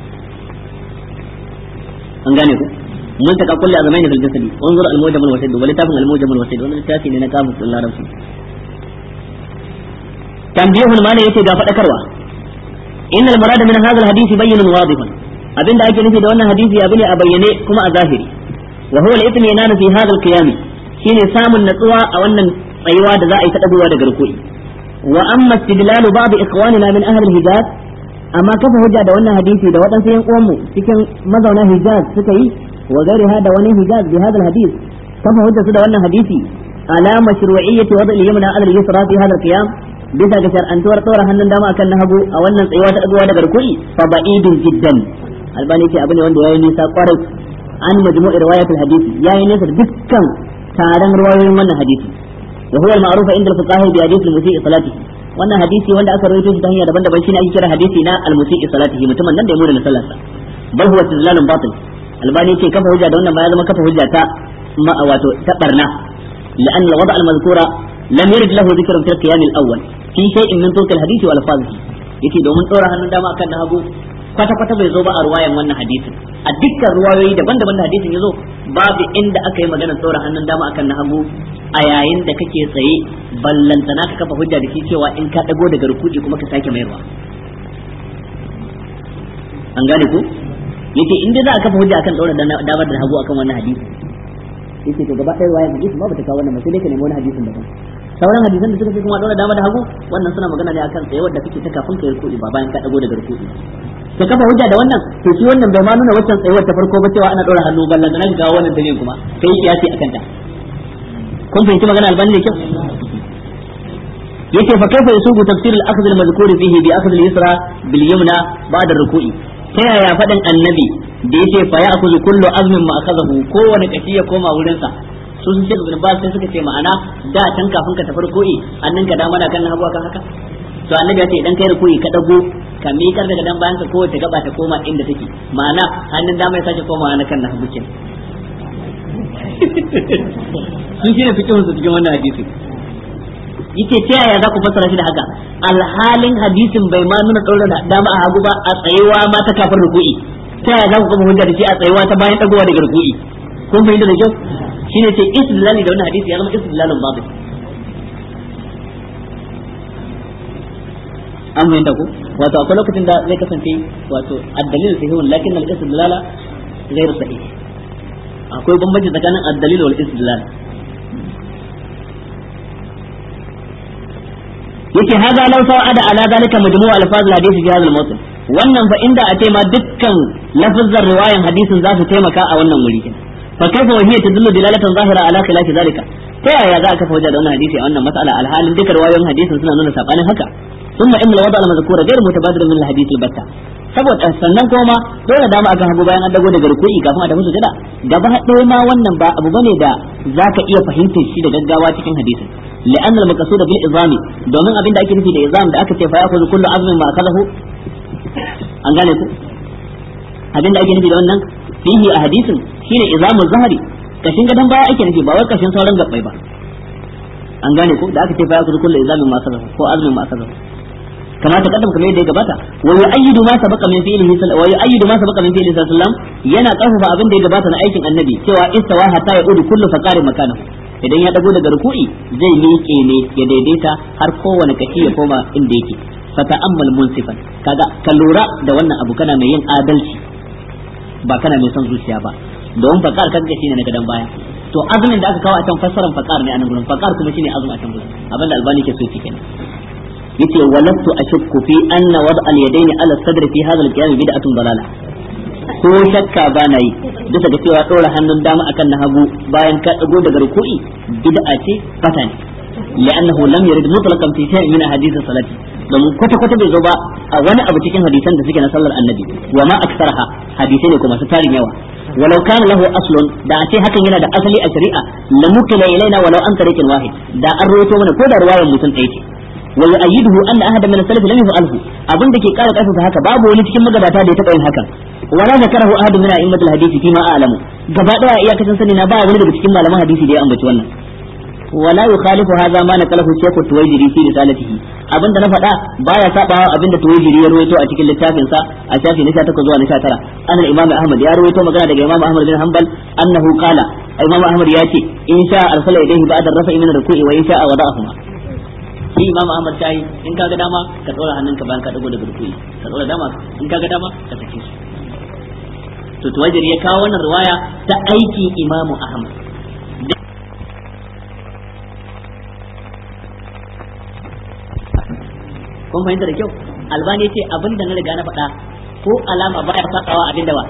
an gane ku mun taka kulli azmaini fil jasadi unzur al mujam al wasid wa litafin al mujam al wasid wannan littafi ne na kamus din larabci tanbihul mana yace ga fadakarwa innal murad min hadha al hadith bayyinun wadihun abinda ake nufi da wannan hadisi abu ne a bayyane kuma a zahiri wa huwa al itminan fi hadha al qiyam shine samun natsuwa a wannan tsayuwa da za a yi ta dagowa daga rukui wa amma istidlalu ba'd ikhwanina min ahli al hijaz amma kafa hujja da wannan hadisi da waɗansu yan uwanmu cikin mazauna hijaz suka yi wa gairiha da wani hijaz bi hadal hadis kafa hujja su da wannan hadisi ala mashru'iyyati wada al-yamna ala al-yusra fi hadal qiyam bisa ga shar'antuwar tsora hannun dama akan na hagu a wannan tsayuwa ta dagowa daga rukui fa ba'idun jiddan albani ce abu ne wanda yayi nisa kwarai an majmu'i riwayat al-hadisi yayi nisa dukkan taron riwayoyin wannan hadisi wa huwa al-ma'ruf inda al-fuqaha bi hadith al-musii salatihi wannan hadisi wanda aka rawaito shi ta hanya daban-daban shine ake kira hadisi na al-musii salatihi mutumin nan da ya muna sallarsa bal huwa istidlalun batil albani ce kafa hujja da wannan ba ya zama kafa hujja ta wato ta barna لأن الوضع المذكور لم يرد له ذكر في القيام الأول في شيء من طرق الحديث والألفاظه yake domin tsora hannun dama akan na hagu kwata kwata bai zo ba a ruwayan wannan hadisin a dukkan ruwayoyi daban-daban da hadisin ya zo babu inda aka yi maganar tsora hannun dama akan na hagu a yayin da kake tsaye ballantana ka kafa hujja da shi cewa in ka dago daga rukudi kuma ka sake mayarwa an gane ku yace in dai za a kafa hujja akan tsora damar da hagu akan wannan hadisi yace to gaba ɗaya ruwayan hadisi ba ta kawo wannan ba sai dai ka nemi wani hadisin daban sauran hadisan da suka fi kuma dole dama da hagu wannan suna magana ne akan tsaye wanda kake ta kafin ka yi rukudi ba bayan ka dago daga rukudi to kafa hujja da wannan to shi wannan bai ma nuna waccan tsayuwar ta farko ba cewa ana dora hannu ballan da nan ga wannan dalilin kuma kai kiyasi akan ta kun fahimci magana albani da kyau yace fa kaifa yusubu tafsir al-akhdh al-madhkur fihi bi akhdh al-yusra bil yumna ba'da ar-ruku'i ta yaya faɗin annabi da yace fa ya'khudhu kullu azmin ma akhadahu kowane kashi ya koma wurin sa su sun ce ibn Abbas sai suka ce ma'ana da can kafin ka tafi ruku'i annan ka dama na kan hagu kan haka to annabi ya ce idan kai ruku'i ka dago ka miƙar daga dan bayan ka kowace gaba ta koma inda take ma'ana hannun dama ya sake komawa na kan na hagu kenan sun shine fikihun su cikin wannan hadisi yace ta yaya za ku fassara shi da haka alhalin hadisin bai ma nuna ɗaura da dama a hagu ba a tsayewa ma ta kafin ruku'i ta yaya za ku kuma hujja da shi a tsayewa ta bayan dagowa daga ruku'i kun fahimta da kyau shine ce istidlali da wannan hadisi ya zama istidlalun babu an fahimta ko wato akwai lokacin da zai kasance wato addalil sahihun lakin al-istidlala ghayr sahih akwai bambanci tsakanin addalil wal istidlal yake haza law sa'ada ala zalika majmu' alfaz al-hadith fi hadha al-mawtin wannan fa inda a ce ma dukkan lafazan riwayan hadisin za su taimaka a wannan wuri fa kaifa wa hiya tadullu dilalatan zahira ala khilafi zalika ta yaya za ka fauja da wannan hadisi a wannan mas'ala alhalin dukkan riwayoyin hadisin suna nuna sabanin haka thumma inna al-wada' al-mazkura ghayr mutabadir min al-hadith al-batta saboda sannan kuma dole dama akan hagu bayan an dago daga ruku'i kafin a tafi sujada gaba ɗaya ma wannan ba abu bane da zaka iya fahimtar shi da gaggawa cikin hadisin لأن المقصود بالإظام domin abin da ake nufi da izam da aka ce fa yakhudhu kullu azmin ma akalahu an gane ku abin da ake nufi da wannan fihi a hadisin shine izamul zahari kashin gadan baya ake nufi ba wai kashin sauran gabbai ba an gane ku da aka ce fa yakhudhu kullu izamin ma akalahu ko azmin ma akalahu kama ta kaddam kamar yadda ya gabata wa yu'ayyidu ma sabaqa min fi'lihi wa yu'ayyidu ma sabaqa min fi'lihi sallallahu alaihi wasallam yana karfafa abin da ya gabata na aikin annabi cewa istawa hatta ya'udu kullu faqarin makanahu idan ya dago daga ruku'i zai miƙe ne ya daidaita har kowane kashi ya koma inda yake fata ammal munsifan kaga ka lura da wannan abu kana mai yin adalci ba kana mai son zuciya ba don fakar kaga shine na gadan baya to azumin da aka kawo a can fassaran fakar ne a nan gurin fakar kuma shine azumi a can gurin abinda albani ke so kenan yace walastu ashukku fi anna wad al yadaini ala sadri fi hadha al qiyam bid'atun dalala ko shakka ba na yi bisa ga cewa ɗora hannun dama akan na hagu bayan ka ɗago daga ruku'i bid'a ce fata ne لأنه لم يرد مطلقا في شيء من أحاديث الصلاة domin kwata kwata bai zo ba a wani abu cikin hadisan da suke na sallar annabi wa ma aksarha hadisai ne kuma su tarin yawa walau kana lahu aslun da a ce hakan yana da asali a shari'a la mukila ilaina walau an tariqin wahid da an rawaito mana ko da riwayar mutum ɗaya ce wa yu'ayyiduhu anna ahadan min as-salaf lam yaf'alhu abin da ke kara karfafa haka babu wani cikin magabata da ya taɓa yin hakan wala zakarahu ahadun min a'immatil hadisi fi ma a'lamu gaba daya iyakacin sani na ba wani daga cikin malaman hadisi da ya ambaci wannan ولا يخالف هذا ما نقله الشيخ التويجري في رسالته abin da na faɗa baya sabawa abin da tuwajiri ya rawaito a cikin littafin sa a shafi na 18 zuwa na 19 an imam ahmad ya rawaito magana daga imam ahmad bin hanbal annahu qala imam ahmad ya ce in sha arsala ilayhi ba'da rafa'i min ruku'i wa in sha wada'ahuma shi imam ahmad tayi in kaga dama ka tsora hannunka bayan ka dago daga ruku'i ka tsora dama in kaga dama ka sake su to tuwajiri ya kawo wannan riwaya ta aikin imam ahmad kun fahimta da kyau albani ce abin da na riga na faɗa ko alama baya sakawa abin da ba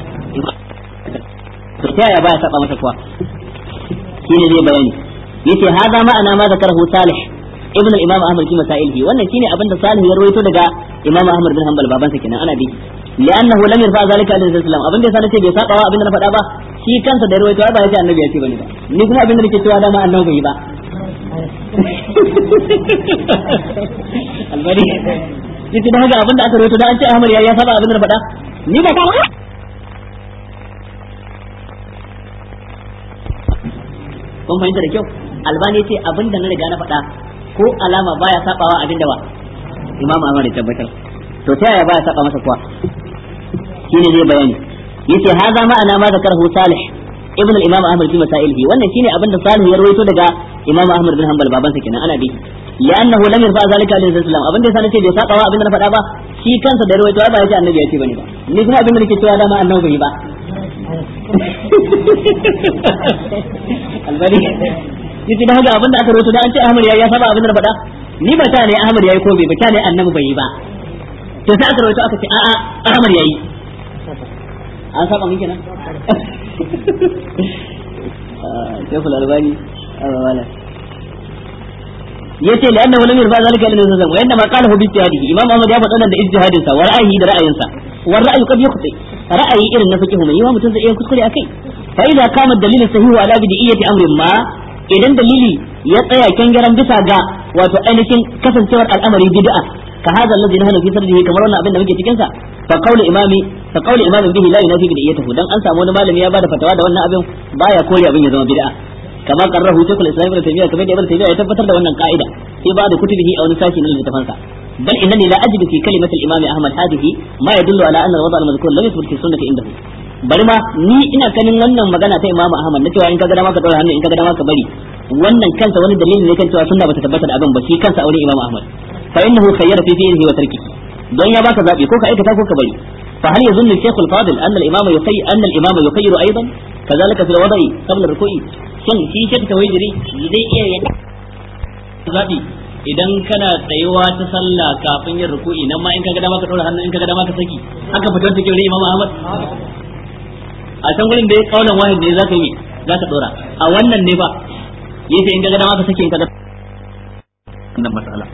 to ta yaya baya saba masa kuwa shine zai bayani yace hada ma'ana ma zakarahu salih ibn al-imam ahmad fi masailihi wannan shine abin da salih ya rawaito daga imam ahmad bin hanbal babansa kenan ana bi li'annahu lam yarfa zalika alaihi salam abin da yasa nace bai saba wa abin da na faɗa ba shi kansa da rawaito ba yace annabi ya ce bane ba ni kuma abin da nake cewa dama annabi bai yi ba albari yace da haka abin da aka rawaito da an ce ahmad ya ya saba abin da na faɗa ni ba ka kun fahimta da kyau albani yace abin da na riga na faɗa ko alama baya sabawa abin da ba imamu ahmad ya tabbatar to ta yaya baya saba masa kuwa shine zai bayani yace haza ma'ana ma zakarhu salih ibn al-imam ahmad fi masailihi wannan shine abin da salih ya rawaito daga imam ahmad bin hanbal babansa kenan ana bi li'annahu lam yarfa zalika alaihi salam abin da yasa nace bai saba wa abin da na faɗa ba shi kansa da rawaito ba yace annabi ya ce bane ba ni kuma abin da nake cewa dama annabi bai ba albani yace da haka abin da aka rawaito da an ce ahmad ya ya saba abin da na faɗa ni ba ta ne ahmad yayi ko bai ba ta ne annabi bai yi ba to sai aka rawaito aka ce a'a ahmad yayi an saba min kenan شيخ الألباني ولا yace la annahu lam yarfa zalika ila nabi wa inma qalahu bi ijtihadihi imam ahmad ya faɗa da ijtihadin sa wa ra'ayi da ra'ayin sa wa ra'ayu qad yukhti ra'ayi irin na fiqh mai yawa mutum zai iya kuskure akai fa idza kama dalilu sahihu ala bidiyati amrin ma idan dalili ya tsaya kangaran bisa ga wato ainihin kasancewar al'amari bid'a ka hada allazi nahnu fi sardihi kamar wannan abin da muke cikin sa fa qawlu imami fa qawlu imami bihi la yunafi bid'iyatahu dan an samu wani malami ya bada fatawa da wannan abin baya kore abin ya zama bid'a kama qarrahu shaykhul islam ibn taymiyyah kamar da ibn taymiyyah ya tabbatar da wannan ka'ida sai ba da kutubihi a wani sashi na littafin sa bal innani la ajidu fi kalimati al-imam ahmad hadhihi ma yadullu ala anna al-wada' al-madhkur lam yathbut fi sunnati indahu bari ma ni ina ganin wannan magana ta imamu ahmad na cewa in ka ga dama ka dora hannu in ka ga dama ka bari wannan kansa wani dalili ne kan cewa sunna bata tabbata da abin ba shi kansa aure imamu ahmad fa innahu khayyara fi fi'lihi wa tarkihi don ya baka zabi ko ka aikata ko ka bari fa hal yazunnu shaykh al-fadil anna al-imama yukhayy anna al-imama yukhayyiru aidan kadhalika fi al-wada'i qabla ar-ruku'i shin shi shaykh tawhidiri zai iya yin zabi idan kana tsayuwa ta sallah kafin yin ruku'i nan ma in kaga dama ka dora hannu in kaga dama ka saki haka fitar take wurin imamu ahmad a can gurin da ya kaulan wahid ne zaka yi zaka dora a wannan ne ba yace in kaga dama ka saki in kaga wannan mas'ala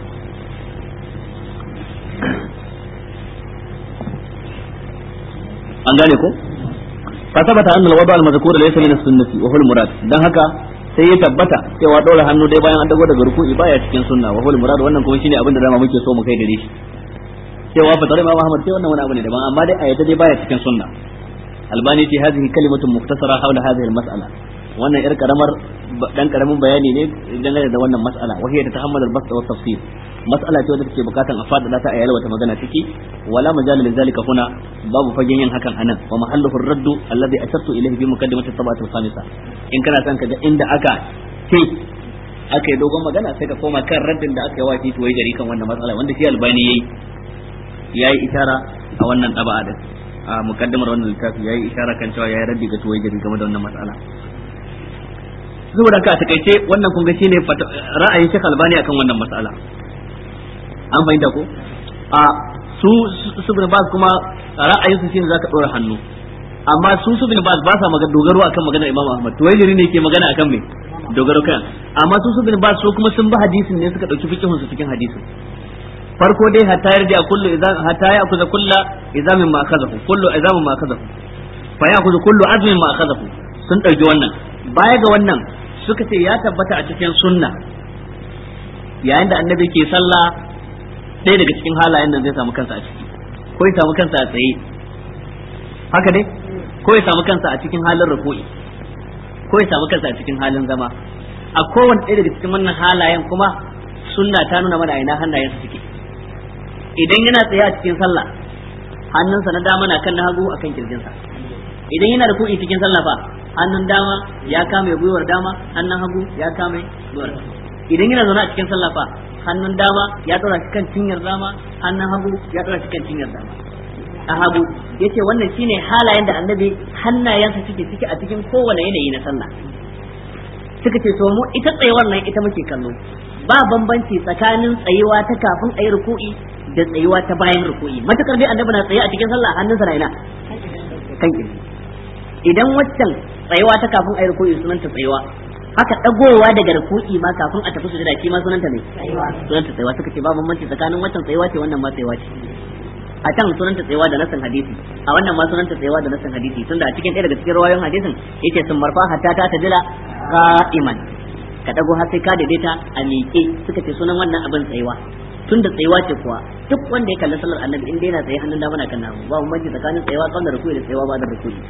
an gane ko fa sabata anna al-wada al-madhkur laysa min as-sunnati wa huwa al-murad dan haka sai ya tabbata cewa daura hannu dai bayan an dago daga ruku'i baya cikin sunna wa huwa al-murad wannan kuma shine abin da dama muke so mu kai gare shi cewa fa tare Imam Ahmad sai wannan wani abu ne daban amma dai a yadda dai baya cikin sunna albani ce hadhihi kalimatun muktasara hawla hadhihi al-mas'ala wannan yar karamar dan karamin bayani ne dangane da wannan mas'ala wa hiya tatahammalu al-bast wa tafsir mas'ala ce wadda take bukatan a fadada ta a yalwa ta magana ciki wala majal lil zalika huna babu fagen yin hakan anan wa mahalluhu ar-radd alladhi ashattu ilayhi bi muqaddimati at-tabat al-khamisa in kana son kaga inda aka ce aka yi dogon magana sai ka koma kan raddin da aka yi wa titi wai gari kan wannan mas'ala wanda shi albani yayi yayi isara a wannan taba'a da a mukaddamar wannan littafi yayi isara kan cewa yayi raddi ga tuwai gari game da wannan mas'ala saboda ka takaice wannan kun ga shine ra'ayin Sheikh Albani akan wannan mas'ala an fahimta ko a su su bin bas kuma ra'ayinsu shine zaka dora hannu amma su su bin bas ba sa magana dogaro akan magana Imam Ahmad tuwaijiri ne ke magana akan me dogaro kan amma su su bin ba su kuma sun bi hadisin ne suka dauki fikihun su cikin hadisin farko dai hatta yarda kullu idan hatta ya akuza kullu izamin ma akazahu kullu izamin ma akazahu fa ya akuza kullu azmin ma akazahu sun dauki wannan baya ga wannan suka ce ya tabbata a cikin sunna yayin da annabi ke sallah ɗaya daga cikin halayen da zai samu kansa a ciki ko ya samu kansa a tsaye haka dai ko ya samu kansa a cikin halin ruku'i ko ya samu kansa a cikin halin zama a kowane ɗaya daga cikin wannan halayen kuma sunna ta nuna mana ina hannayensa suke idan yana tsaye a cikin sallah hannunsa na dama na kan na hagu akan kirjinsa idan yana ruku'i cikin sallah fa hannun dama ya kame gwiwar dama hannun hagu ya kame gwiwar idan yana zaune a cikin sallah fa hannun dama ya dora shi kan cinyar dama hannun hagu ya dora shi kan cinyar dama a hagu yace wannan shine halayen da annabi hannayensa suke ciki a cikin kowane yanayi na sallah suka ce to mu ita tsayuwar nan ita muke kallo ba bambanci tsakanin tsayuwa ta kafin ayi ruku'i da tsayuwa ta bayan ruku'i matakar dai annabi na tsaye a cikin sallah hannunsa na ina kan kirji idan waccan tsayuwa ta kafin ayi ruku'i sunanta tsayuwa haka dagowa daga ruku'i ma kafin a tafi sujada shi ma sunanta ne sunanta tsayuwa suka ce ba bambanci tsakanin waccan tsayuwa ce wannan ma tsayuwa ce a can sunanta tsayuwa da nasan hadisi a wannan ma sunanta tsayuwa da nasan hadisi tunda a cikin ɗaya daga cikin rawayoyin hadisin yace sun marfa hatta ta tajila qa'iman ka dago har sai ka daidaita a miƙe suka ce sunan wannan abin tsayuwa tun da tsayuwa ce kuwa duk wanda ya kalli sallar annabi in dai yana tsaye hannun dama na kan namu ba bambanci tsakanin tsayuwa tsawon da rukuni da tsayuwa ba da rukuni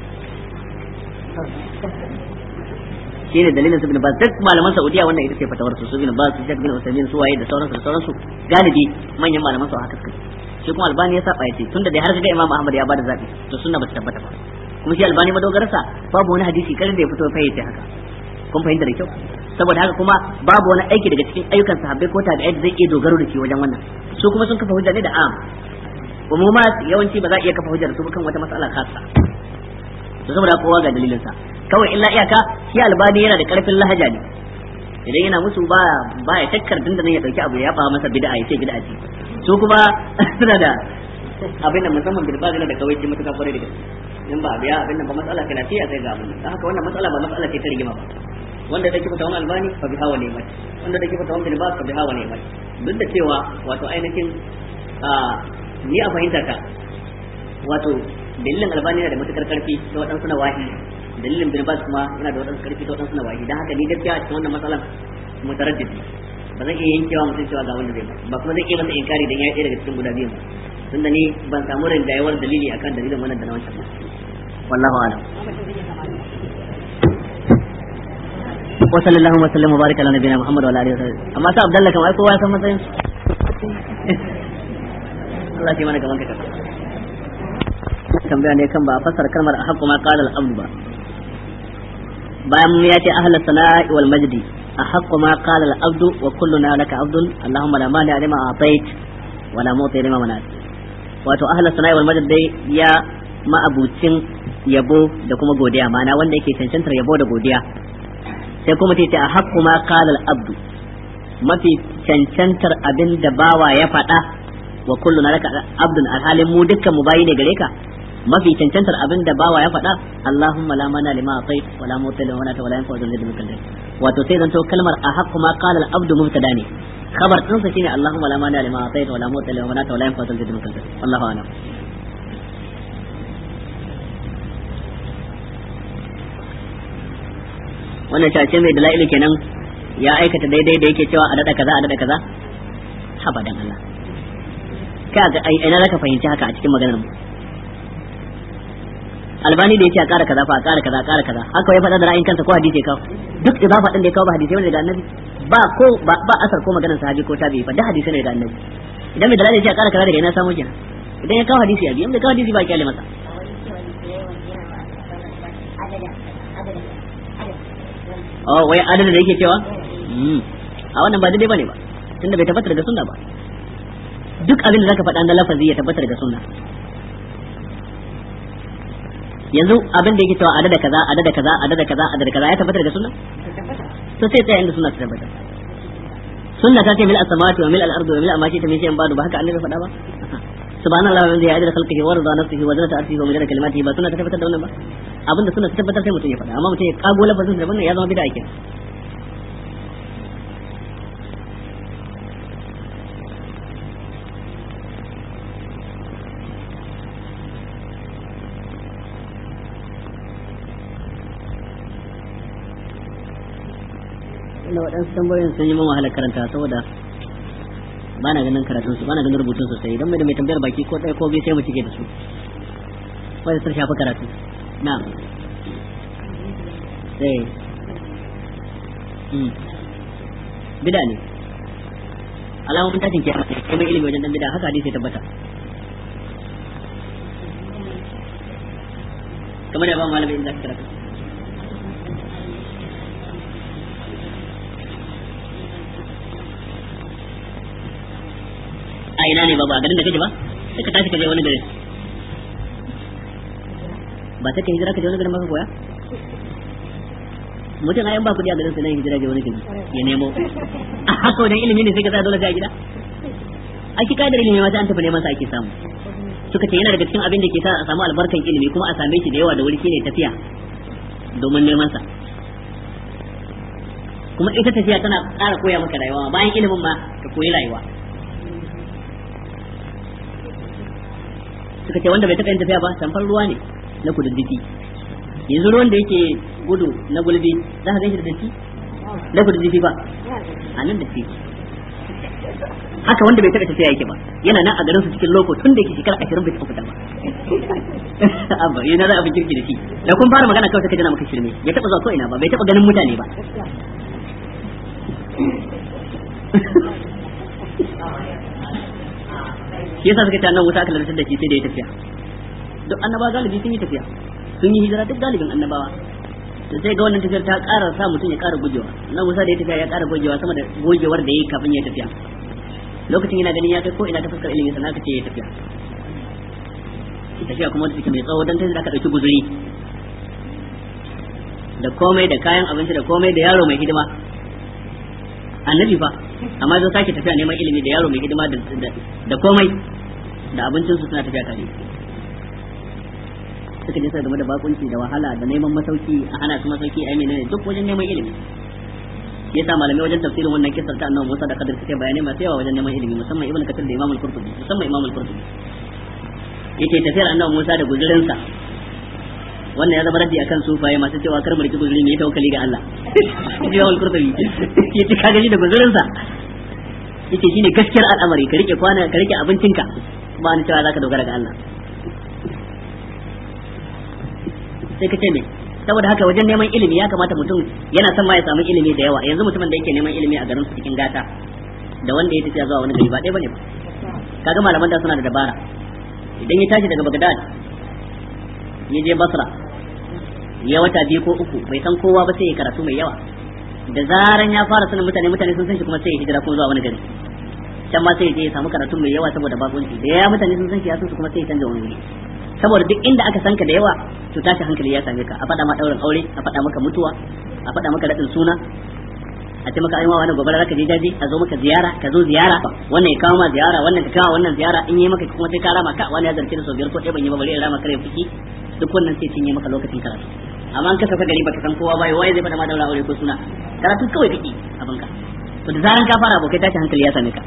shi ne dalilin su bin bas duk malaman saudiya wannan ita ce fatawar su su bin bas su shek bin usaimin su waye da sauransu da sauransu galibi manyan malaman su haka suka shi kuma albani ya saba yace tunda dai har ga imam ahmad ya bada zabi to sunna ba ta tabbata ba kuma shi albani madogararsa babu wani hadisi karin da ya fito fa yace haka kun fahimta da kyau saboda haka kuma babu wani aiki daga cikin ayyukan sahabbai ko tabi'ai da zai iya dogaro da shi wajen wannan su kuma sun kafa hujja ne da am umuma yawanci ba za a iya kafa hujja da su kan wata mas'ala khassa to saboda kowa ga dalilin sa kawai illa iyaka shi albani yana da karfin lahaja ne idan yana musu ba ba ya takkar dinda ya dauki abu ya ba masa bid'a ya ce bid'a ce su kuma suna da abin da musamman bid'a da kawai ce mutuka kwarai da gaske in ba biya abin nan ba matsala kana sai a sai ga abin dan haka wannan matsala ba matsala ce ta rigima ba wanda da kifa tawon albani fa biha wa ni'mat wanda da kifa tawon bin ba fa biha wa ni'mat duk da cewa wato ainihin a ni a fahimta ta wato dalilin albani yana da matukar karfi ta waɗansu na wahi dalilin bin bas kuma yana da waɗansu karfi ta waɗansu na wahi dan haka ni gaskiya a cikin wannan matsalan mutaraddid ba zan iya yankewa mutum cewa ga wanda zai ba ba kuma zan iya masa inkari dan ya ɗaya daga cikin guda biyun ba tunda ni ban samu rinjayewar dalili akan dalilin wannan da na wancan ba wallahu a'lam wa sallallahu wa sallam wa baraka ala nabiyina muhammad wa ala alihi wa sahbihi amma sa abdallah kamar kowa ya san matsayin Allah shi mana gaban ka tambaya ne kan ba a fassara kalmar a haƙƙu ma qala al-abd ba bayan ya ce ahlus sana'i wal majdi a haƙƙu ma qala al-abd wa kulluna laka abdun allahumma la mani lima a'tait wa la mu'ti lima manat wato ahlus sana'i wal majd dai ya ma'abucin yabo da kuma godiya ma'ana wanda yake cancantar yabo da godiya sai kuma ta ce a haƙƙu ma qala al-abdu mafi cancantar abin da bawa ya faɗa wa kullu na laka abdun alhalin mu dukkan mu bayi ne gare ka mafi cancantar abin da bawa ya faɗa Allahumma la mana lima atait wa la muta lima manata wa la yanfa dhul jaddi mikal wato sai zanto kalmar a haqqu ma qala al-abdu mubtada ne khabar din sa shine Allahumma la mana lima atait wa la muta lima manata wa la yanfa dhul jaddi mikal wallahu a'lam wannan shace mai dala'ilu kenan ya aikata daidai da yake cewa a dada kaza a dada kaza haba dan Allah ka ga ai ina zaka fahimci haka a cikin maganar mu albani da yace a ƙara kaza fa a ƙara kaza a ƙara kaza haka ya faɗa da ra'ayin kansa ko hadisi ya kawo duk idafa din da ya kawo ba hadisi ne daga annabi ba ko ba ba asar ko maganar sahabi ko tabi'i fa da hadisi ne daga annabi idan mai dalili ya ce a ƙara kaza daga ina samu kenan idan ya kawo hadisi ya bi in bai kawo hadisi ba kyale masa oh wai adadin da yake cewa a wannan ba daidai bane ba tunda bai tabbata daga sunna ba duk abin da zaka faɗa na lafazi ya tabbata daga sunna yanzu abin da yake cewa adada kaza adada kaza adada kaza adada kaza ya tabbata daga sunna to sai tsaya inda sunna ta tabbata sunna ta ce mil as-samawati wa mil al-ardi wa mil ma shi ta min shay'in ba'du ba haka annabi faɗa ba subhanallahi wa bihamdihi adada khalqihi wa rida nafsihi wa zinata arshihi wa midada kalimatihi ba sunna ta tabbatar da wannan ba abinda sunna ta tabbatar sai mutum ya faɗa amma mutum ya kago lafazin da wannan ya zama bid'a kenan inda waɗansu tambayoyin sun yi min wahalar karanta saboda ba na ganin karatun su ba na ganin rubutun sosai idan mai da mai tambayar baki ko ɗaya ko biyu sai mu cike da su wanda sun shafi karatu na sai bida ne alamomin tashin kiyama ne kai mai ilimi wajen dan bida haka hadisi ya tabbata kamar da ba malami in za ka karatu a ina ne ba ba garin da kake ba sai ka tashi ka je wani garin ba sai ka hijira ka je wani garin ba ka koya mutum ayan ba kudi a garin sa nan hijira je wani gari ya nemo a haka wajen ilimi ne sai ka sa dole sai a gida a ki kadar ilimi ma sai an tafi neman sa ake samu suka ce yana daga cikin abin da ke sa a samu albarkan ilimi kuma a same shi da yawa da wuri shine tafiya domin neman sa kuma ita tafiya tana ƙara koya maka rayuwa bayan ilimin ma ka koyi rayuwa suka ce wanda bai taɓa yin tafiya ba tamfar ruwa ne na kududdufi yanzu ruwan da yake gudu na gulbi za ka ganshi da datti na kududdufi ba a nan da fi haka wanda bai taɓa tafiya yake ba yana nan a garin su cikin loko tun da yake shekara ashirin bai taɓa fita ba abba yana da abin kirki da shi da kun fara magana kawai sai ka jana maka shirme bai taɓa zuwa ko ina ba bai taɓa ganin mutane ba shi yasa suka ce annabi Musa aka lantar da shi sai da ya tafiya duk annabawa galibi sun yi tafiya sun yi hijira duk galibin annabawa to sai ga wannan tafiyar ta ƙara sa mutum ya ƙara gujewa na Musa da ya tafiya ya ƙara gujewa sama da gogewar da ya yi kafin ya tafiya lokacin yana ganin ya kai ko ina ta fuskar ilimi sannan aka ce ya tafiya tafiya kuma wanda take mai tsawo dan sai da aka ɗauki guzuri da komai da kayan abinci da komai da yaro mai hidima annabi fa amma zai sake tafiya neman ilimi da yaro mai hidima da komai da abincinsu suna tafiya tare suka je game da bakunci da wahala da neman masauki a hana su masauki a menene duk wajen neman ilimi shi yasa malamai wajen tafsirin wannan kisar ta annabi Musa da Kadir suke bayanai masu yawa wajen neman ilimi musamman Ibn Kathir da Imam Al-Qurtubi musamman Imam Al-Qurtubi yake tafiyar annabi Musa da guzurinsa wannan ya zama raddi akan sufaye masu cewa kar mu riki guzuri mu yi tawakkali ga Allah Imam Al-Qurtubi yace ka gani da guzurinsa yace shine gaskiyar al'amari ka rike kwana ka rike abincinka ba ni cewa zaka dogara ga Allah sai ka ce me saboda haka wajen neman ilimi ya kamata mutum yana son ma ya samu ilimi da yawa yanzu mutumin da yake neman ilimi a garin su cikin gata da wanda ya tafiya zuwa wani gari ba ɗaya bane ba kaga malaman da suna da dabara idan ya tashi daga Baghdad ya je Basra ya wata biyu ko uku bai san kowa ba sai ya karatu mai yawa da zaran ya fara sanin mutane mutane sun san shi kuma sai ya hijira ko zuwa wani gari can ma sai ya je ya samu karatu mai yawa saboda bakunci da ya mutane sun san shi ya san su kuma sai ya canza wani wuri saboda duk inda aka san ka da yawa to tashi hankali ya same ka a faɗa ma ɗaurin aure a faɗa maka mutuwa a faɗa maka raɗin suna a ce maka ai wani gobe zaka je daji a zo maka ziyara ka zo ziyara wannan ya kawo ma ziyara wannan ka kawo wannan ziyara in yi maka kuma sai ka rama ka wani ya zarce da sau biyar ko ɗaya ban yi ba bari in rama kare fuki duk wannan sai cinye maka lokacin karatu amma an ka saka gari baka san kowa ba waye zai faɗa ma daura aure ko suna karatu kawai kake abinka to da zaran ka fara abokai tashi hankali ya same ka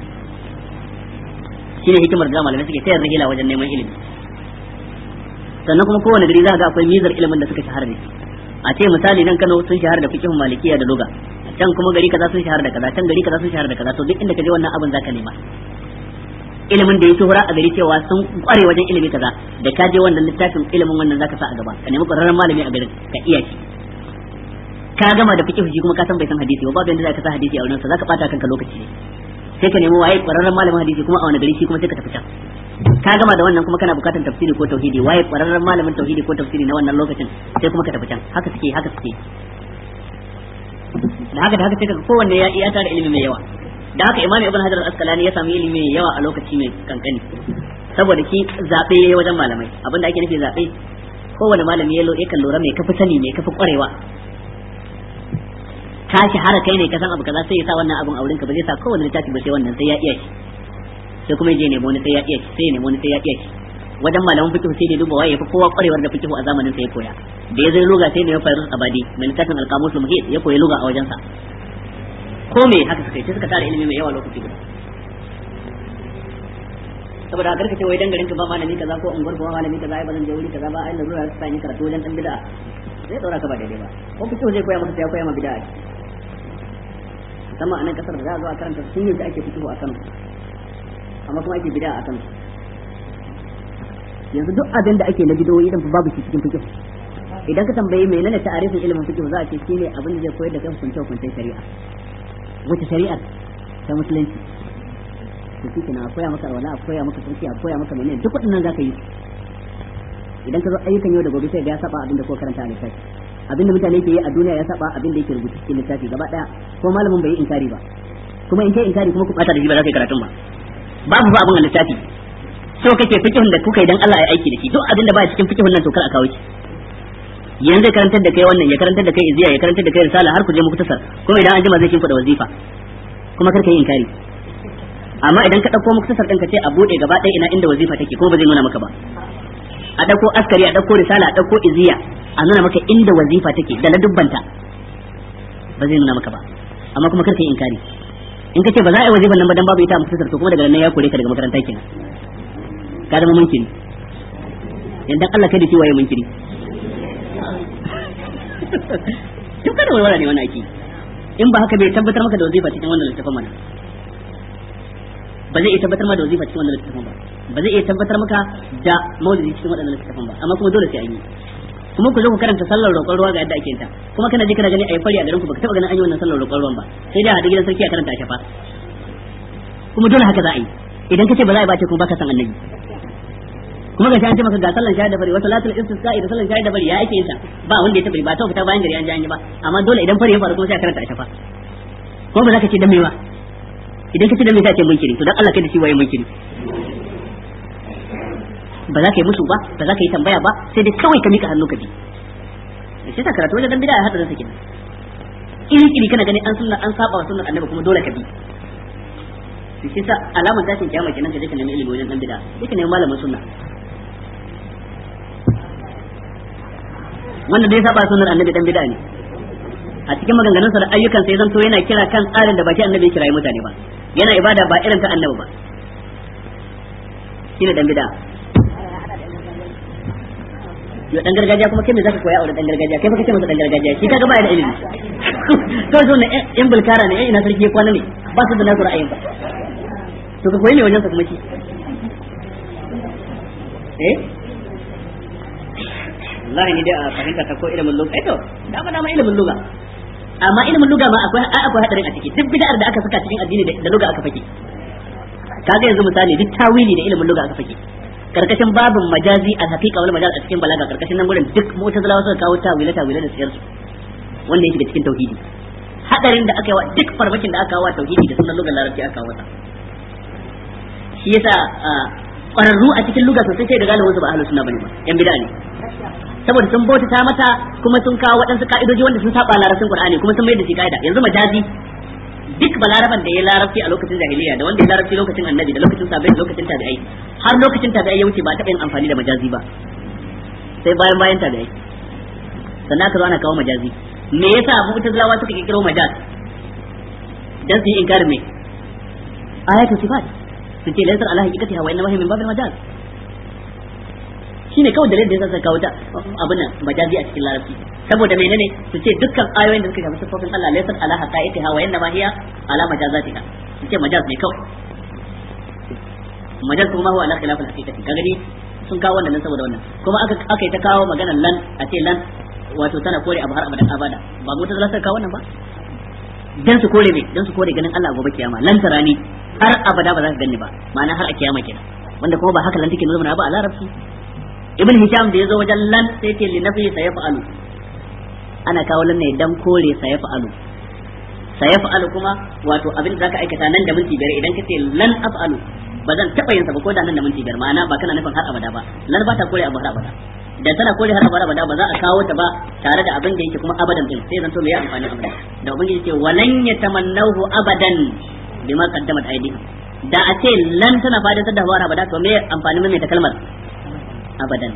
shine hikimar da malamai suke tayar rigila wajen neman ilimi sannan kuma kowane gari za ga akwai mizar ilimin da suka shahara da a ce misali nan Kano sun shahara da fiqhun malikiya da lugha can kuma gari kaza sun shahara da kaza can gari kaza sun shahara da kaza to duk inda ka je wannan abin zaka nema ilimin da ya shuhura a gari cewa sun kware wajen ilimi kaza da ka je wannan littafin ilimin wannan zaka sa a gaba ka nemi ƙwararren malami a garin ka iya shi ka gama da fiqh shi kuma ka san bai san hadisi ba babu yanda zaka sa hadisi a wurin sa zaka bata kanka lokaci ne sai ka nemi waye ƙwararren malamin hadisi kuma a wani gari shi kuma sai ka tafi can ka gama da wannan kuma kana bukatar tafsiri ko tauhidi waye ƙwararren malamin tauhidi ko tafsiri na wannan lokacin sai kuma ka tafi can haka suke haka suke da haka da haka sai ka kowanne ya iya tara ilimi mai yawa da haka imam ibn hajar al-asqalani ya samu ilimi mai yawa a lokaci mai kankani saboda shi zabe yayi wajen malamai abinda ake nufi zabe kowane malami ya yakan lura mai kafi sani mai kafi kwarewa ka shahara kai ne ka san abu kaza sai ya sa wannan abun auren ka ba zai sa kowane littafi ba sai wannan sai ya iya shi sai kuma je nemo wani sai ya iya shi sai ya nemo wani sai ya iya shi wajen malaman fiqh sai da duba waye fa kowa kwarewar da fiqh a zamanin sa ya koya da ya zai luga sai ne ya faru abadi mai littafin al-qamus muhit ya koyi luga a wajen sa ko me haka suka yi sai suka tara ilimi mai yawa lokaci guda saboda haka kace wai dan garin ka ba malami kaza ko unguwar ba malami kaza ai ba zan je wuri kaza ba ai lalura ta sani karatu wajen dan bid'a zai daura ka ba daidai ba ko fiqh zai koya maka sai ya koya ma bid'a musamman a nan kasar da za a zo a karanta sun yi ake fito a Kano amma kuma ake bid'a a Kano yanzu duk abin da ake na bidoyi idan babu shi cikin fiqh idan ka tambayi menene ta'arifin ilimin fiqh za a ce shine abin da zai koyar da kai hukunce hukuncen shari'a wace shari'ar ta musulunci to shi kenan a koya maka wala a koya maka sarki a koya maka menene duk waɗannan zaka yi idan ka zo ayyukan yau da gobe sai ga ya saba abin da ko karanta a littafi abin da mutane ke yi a duniya ya saba abin da yake rubuta cikin littafi gaba daya ko malamin bai yi inkari ba kuma in kai inkari kuma ku bata da shi ba za ka yi karatun ba babu ba abin a littafi so kake fikihun da kuka yi dan Allah ya aiki da shi duk abin da ba cikin fikihun nan to kar a kawo shi yanzu karantar da kai wannan ya karantar da kai iziya ya karantar da kai risala har ku je muku tasar kuma idan an jima zai shimfida wazifa kuma kar ka yi inkari amma idan ka dauko muku tasar din ka ce a bude gaba ɗaya ina inda wazifa take ko ba zai nuna maka ba a dauko askari a dauko risala a dauko iziya a nuna maka inda wazifa take da na dubbanta ba zai nuna maka ba amma kuma kar ka yi inkari in ka ce ba za a yi wazifan nan ba dan babu ita a muku tasar to kuma daga nan ya kore ka daga makaranta kenan ka zama munkiri yanzu Allah kai da shi waye munkiri duk kada walwala ne wannan ake in ba haka bai tabbatar maka da wazifa cikin wannan littafin mana ba zai iya tabbatar maka da wazifa cikin wannan littafin ba ba zai iya tabbatar maka da maulidi cikin wannan littafin ba amma kuma dole sai an yi kuma ku zo ku karanta sallar roƙon ruwa ga yadda ake ta kuma kana je kana gani ayi fari a garin ku baka taba ganin an yi wannan sallar roƙon ruwan ba sai dai a hada gidan sarki a karanta a shafa kuma dole haka za a yi idan kace ba za a yi ba ce kuma baka san annabi kuma ga an ce maka ga sallan shahada da bari wa salatul istisqa'i da sallan shahada da bari ya ake yin ta ba wanda ya tabbari ba ta fita bayan gari an ji an yi ba amma dole idan fari ya faru kuma sai a karanta a shafa ko ba za ka ce dan me ba idan ka ce dan me sai ce munkiri to dan Allah kai da shi waye munkiri ba za ka yi musu ba ba za ka yi tambaya ba sai dai kawai ka mika hannu ka bi da shi ta karatu wajen dan bid'a ya hadarin sa kenan iri iri kana gani an sunna an saba wa sunnar annabi kuma dole ka bi shi sa alamar tashin kiyama kenan ka je ka nemi ilimi wajen dan bid'a sai ka nemi malamin sunna wanda dai saba sunnar annabi dan bid'a ne a cikin maganganun sa da ayyukan sai zanto yana kira kan tsarin da baki annabi ya kirayi mutane ba yana ibada ba irin ta annabi ba shine dan bid'a yo dan gargajiya kuma kai me zaka koya a wurin dan gargajiya kai fa kace masa dan gargajiya shi kaga ba da ilimi to zo ne yan bulkara ne ina sarki kwana ne ba su da nasu ra'ayin ba to ka koyi ne wajen sa kuma shi eh wallahi ni dai a fahimta ta ko ilimin lugha to da ba dama ilimin lugha amma ilimin lugha ma akwai akwai hadarin a ciki duk bid'ar da aka saka cikin addini da lugha aka fake kaga yanzu misali duk tawili da ilimin lugha aka fake karkashin babin majazi al haqiqa wal majaz a cikin balaga karkashin nan gurin duk mu'tazilawa suka kawo tawila tawila da siyar su wanda yake da cikin tauhidi hadarin da aka yi wa duk farmakin da aka kawo tauhidi da sunan lugar larabci aka kawo ta shi yasa kwararru a cikin luga sosai sai da galibin su ba ahlus sunna bane ba yan bid'a ne saboda sun bauta mata kuma sun kawo waɗansu ka'idoji wanda sun saba larabcin qur'ani kuma sun mai da shi ka'ida yanzu majazi duk balaraban da ya larabci a lokacin jahiliya da wanda ya larabci lokacin annabi da lokacin sabai da lokacin tabi'ai har lokacin tabi'ai ya wuce ba taɓa yin amfani da majazi ba sai bayan bayan tabi'ai sannan aka zo ana kawo majazi me yasa mu'tazilawa suka kirkiro majaz dan su yi inkarin me ayatul sifat su ce laysar ala haqiqatiha wa inma hiya min babil majaz shine kawai dalilin da yasa suka kawo ta abin nan majazi a cikin larabci saboda menene su ce dukkan ayoyin da suka shafi sifofin Allah laysar ala haqiqatiha wa inma hiya ala majazatika su ce majaz ne kawai majaz kuma huwa ala khilaf al-haqiqati kaga ni sun kawo wannan saboda wannan kuma aka aka yi ta kawo maganar lan a ce lan wato tana kore abu har abadan abada ba mu ta zalasa kawo wannan ba dan su kore me dan su kore ganin Allah gobe kiyama lan tarani har abada ba za ka ganni ba ma'ana har a kiyama kenan wanda kuma ba haka lan take nuna ba a larabci ibn hisham da yazo wajen lan sai ce li nafi sayaf'alu ana kawo lan ne dan kore sayaf'alu sayaf'alu kuma wato abin da zaka aikata nan da minti biyar idan kace lan af'alu ba zan taba yin sa ba ko da nan da minti biyar ma'ana ba kana nufin har abada ba lan ba ta kore abu har abada da tana kore har abada ba za a kawo ta ba tare da abin da yake kuma abadan din sai zan to me ya amfani abada da ubangiji ce walan yatamannahu abadan bima qaddamat aydihim da a ce lan tana fadatar da har abada to me amfani mai ta kalmar abadan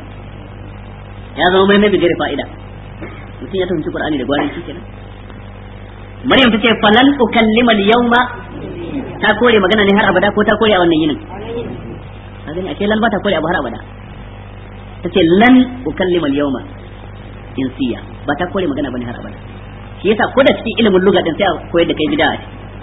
ya zama mai mai bigire fa'ida mutum ya fahimci qur'ani da gwari shi kenan maryam tace falan ukallima al-yawma ta kore magana ne har abada ko ta kore a wannan yinin ka gani ashe lan ba ta kore abu har abada tace lan ukallima al-yawma insiya ba ta kore magana bane har abada shi yasa ko da cikin ilimin lugha din sai a koyar da kai bid'a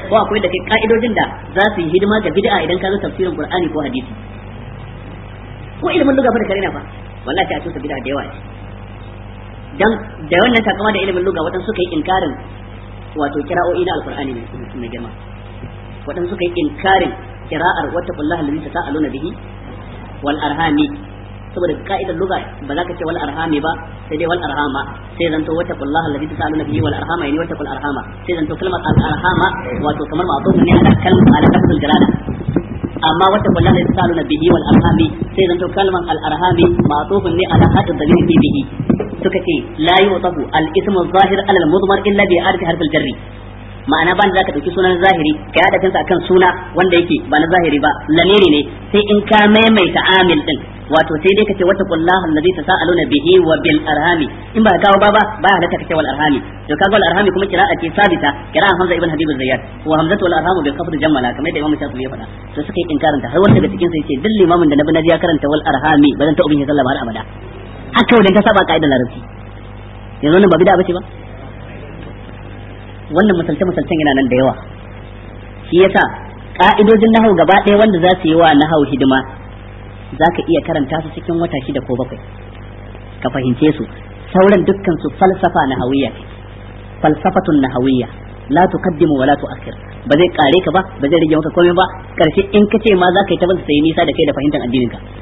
ko a koyar da kai ka'idojin da za su yi hidima ga bid'a idan ka zo tafsirin qur'ani ko hadisi ko ilimin lugha da kare na fa wallahi sai a tusa bid'a da yawa dan da wannan takama da ilimin lugha wadan suka yi inkarin wato kira'o'i na alqur'ani mai girma wadan suka yi inkarin kira'ar wata kullaha allazi tasaaluna bihi wal arhami saboda ka'idar lugha ba za ka ce wal arhami ba sai dai wal arhama sai zanto wata kullaha allazi tasaaluna bihi wal arhama yani wata kul arhama sai zanto kalmar al arhama wato kamar ma'tuf ne ala kalmar ala lafzul jalala amma wata kullaha allazi tasaaluna bihi wal arhami sai zanto kalmar al arhami ma'tuf ne ala hadda dalil bihi suka ce la yutafu al ismu zahir ala al mudmar illa bi arfi harf al jarri ma'ana ban za ka ɗauki sunan zahiri ka yada kansa akan suna wanda yake ba na zahiri ba lamiri ne sai in ka maimaita amil din wato sai dai ka ce wata kullaha allazi tasaaluna bihi wa bil arhami in ba ka kawo ba ba ba halatta ka ce wal arhami to kaga wal arhami kuma kira'a ce sabita kira'a hamza ibn habib zayyad wa hamzatu wal arhamu bil qafd jammala kamar da imam shafi'i ya faɗa to suka yi inkarin ta har wanda daga cikin sai ce duk limamin da nabi naji ya karanta wal arhami ba zan ta ubin ya sallama har abada haka wadan ka saba ka'idar larabci yanzu wannan ba bid'a bace ba wannan misalce misalcen yana nan da yawa shi yasa ka'idojin nahau gaba ɗaya wanda za su yi wa nahau hidima za ka iya karanta su cikin wata shida ko bakwai ka fahimce su sauran dukkan su falsafa nahawiyya falsafatun nahawiyya la tuqaddimu wa la tu'akhir ba zai kare ka ba ba zai rage maka komai ba karshe in ka ce ma za ka yi ta sai nisa da kai da fahimtar addinin ka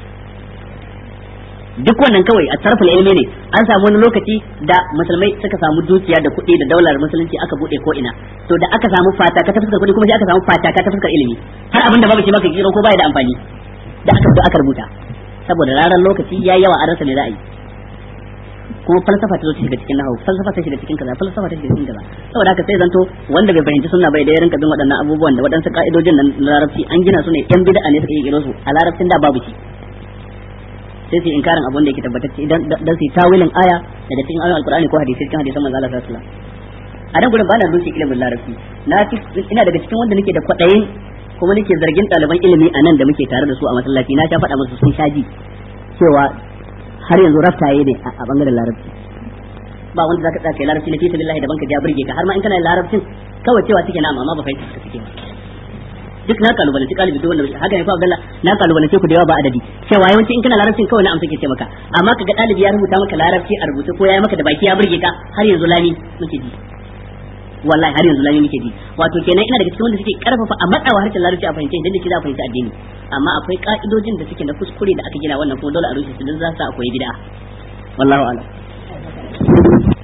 duk wannan kawai a tarfin ilimi ne an samu wani lokaci da musulmai suka samu dukiya da kuɗi da daular musulunci aka bude ko ina to da aka samu fata ka ta fuskar kuɗi kuma sai aka samu fata ka ta fuskar ilimi har abin da babu shi maka kiro ko baya da amfani da aka zo aka rubuta saboda ranar lokaci ya yawa a rasa ne za a yi kuma falsafa ta zo ta shiga cikin nahawu falsafa ta shiga cikin kaza falsafa ta shiga cikin kaza saboda haka sai zanto wanda bai fahimci sunna bai da ya rinka bin waɗannan abubuwan da waɗansu ka'idojin nan na larabci an gina su ne yan bid'a ne suka yi su a larabcin da babu shi sai su inkarin abin da yake tabbatacce idan dan su tawilin aya daga cikin ayoyin alqur'ani ko hadisi cikin hadisan manzo Allah sallallahu alaihi wasallam a nan gurin bana rushe ilimin larabci na ina daga cikin wanda nake da kwadayin kuma nake zargin ɗaliban ilimi a nan da muke tare da su a masallaci na sha faɗa musu sun shaji cewa har yanzu raftaye ne a bangaren larabci ba wanda zaka tsaya kai larabci na fi sabilillahi daban ka ja burge ka har ma in kana larabcin kawai cewa suke na amma ba fahimta suka suke ba duk na kalubalanci kalibi duk wanda haka ne fa Abdullah na kalubalance ku da yawa ba adadi cewa yawanci in kana larabcin kawai na amsa ke ce maka amma kaga dalibi ya rubuta maka larabci a rubuce ko ya maka da baki ya burge ka har yanzu lami muke ji wallahi har yanzu lami muke ji wato kenan ina daga cikin wanda suke karfafa a matsawa harshen larabci a fahimce idan da shi za a fahimci addini amma akwai ka'idojin da suke na kuskure da aka gina wannan kuma dole a rushe su don za su akwai bid'a wallahu a'lam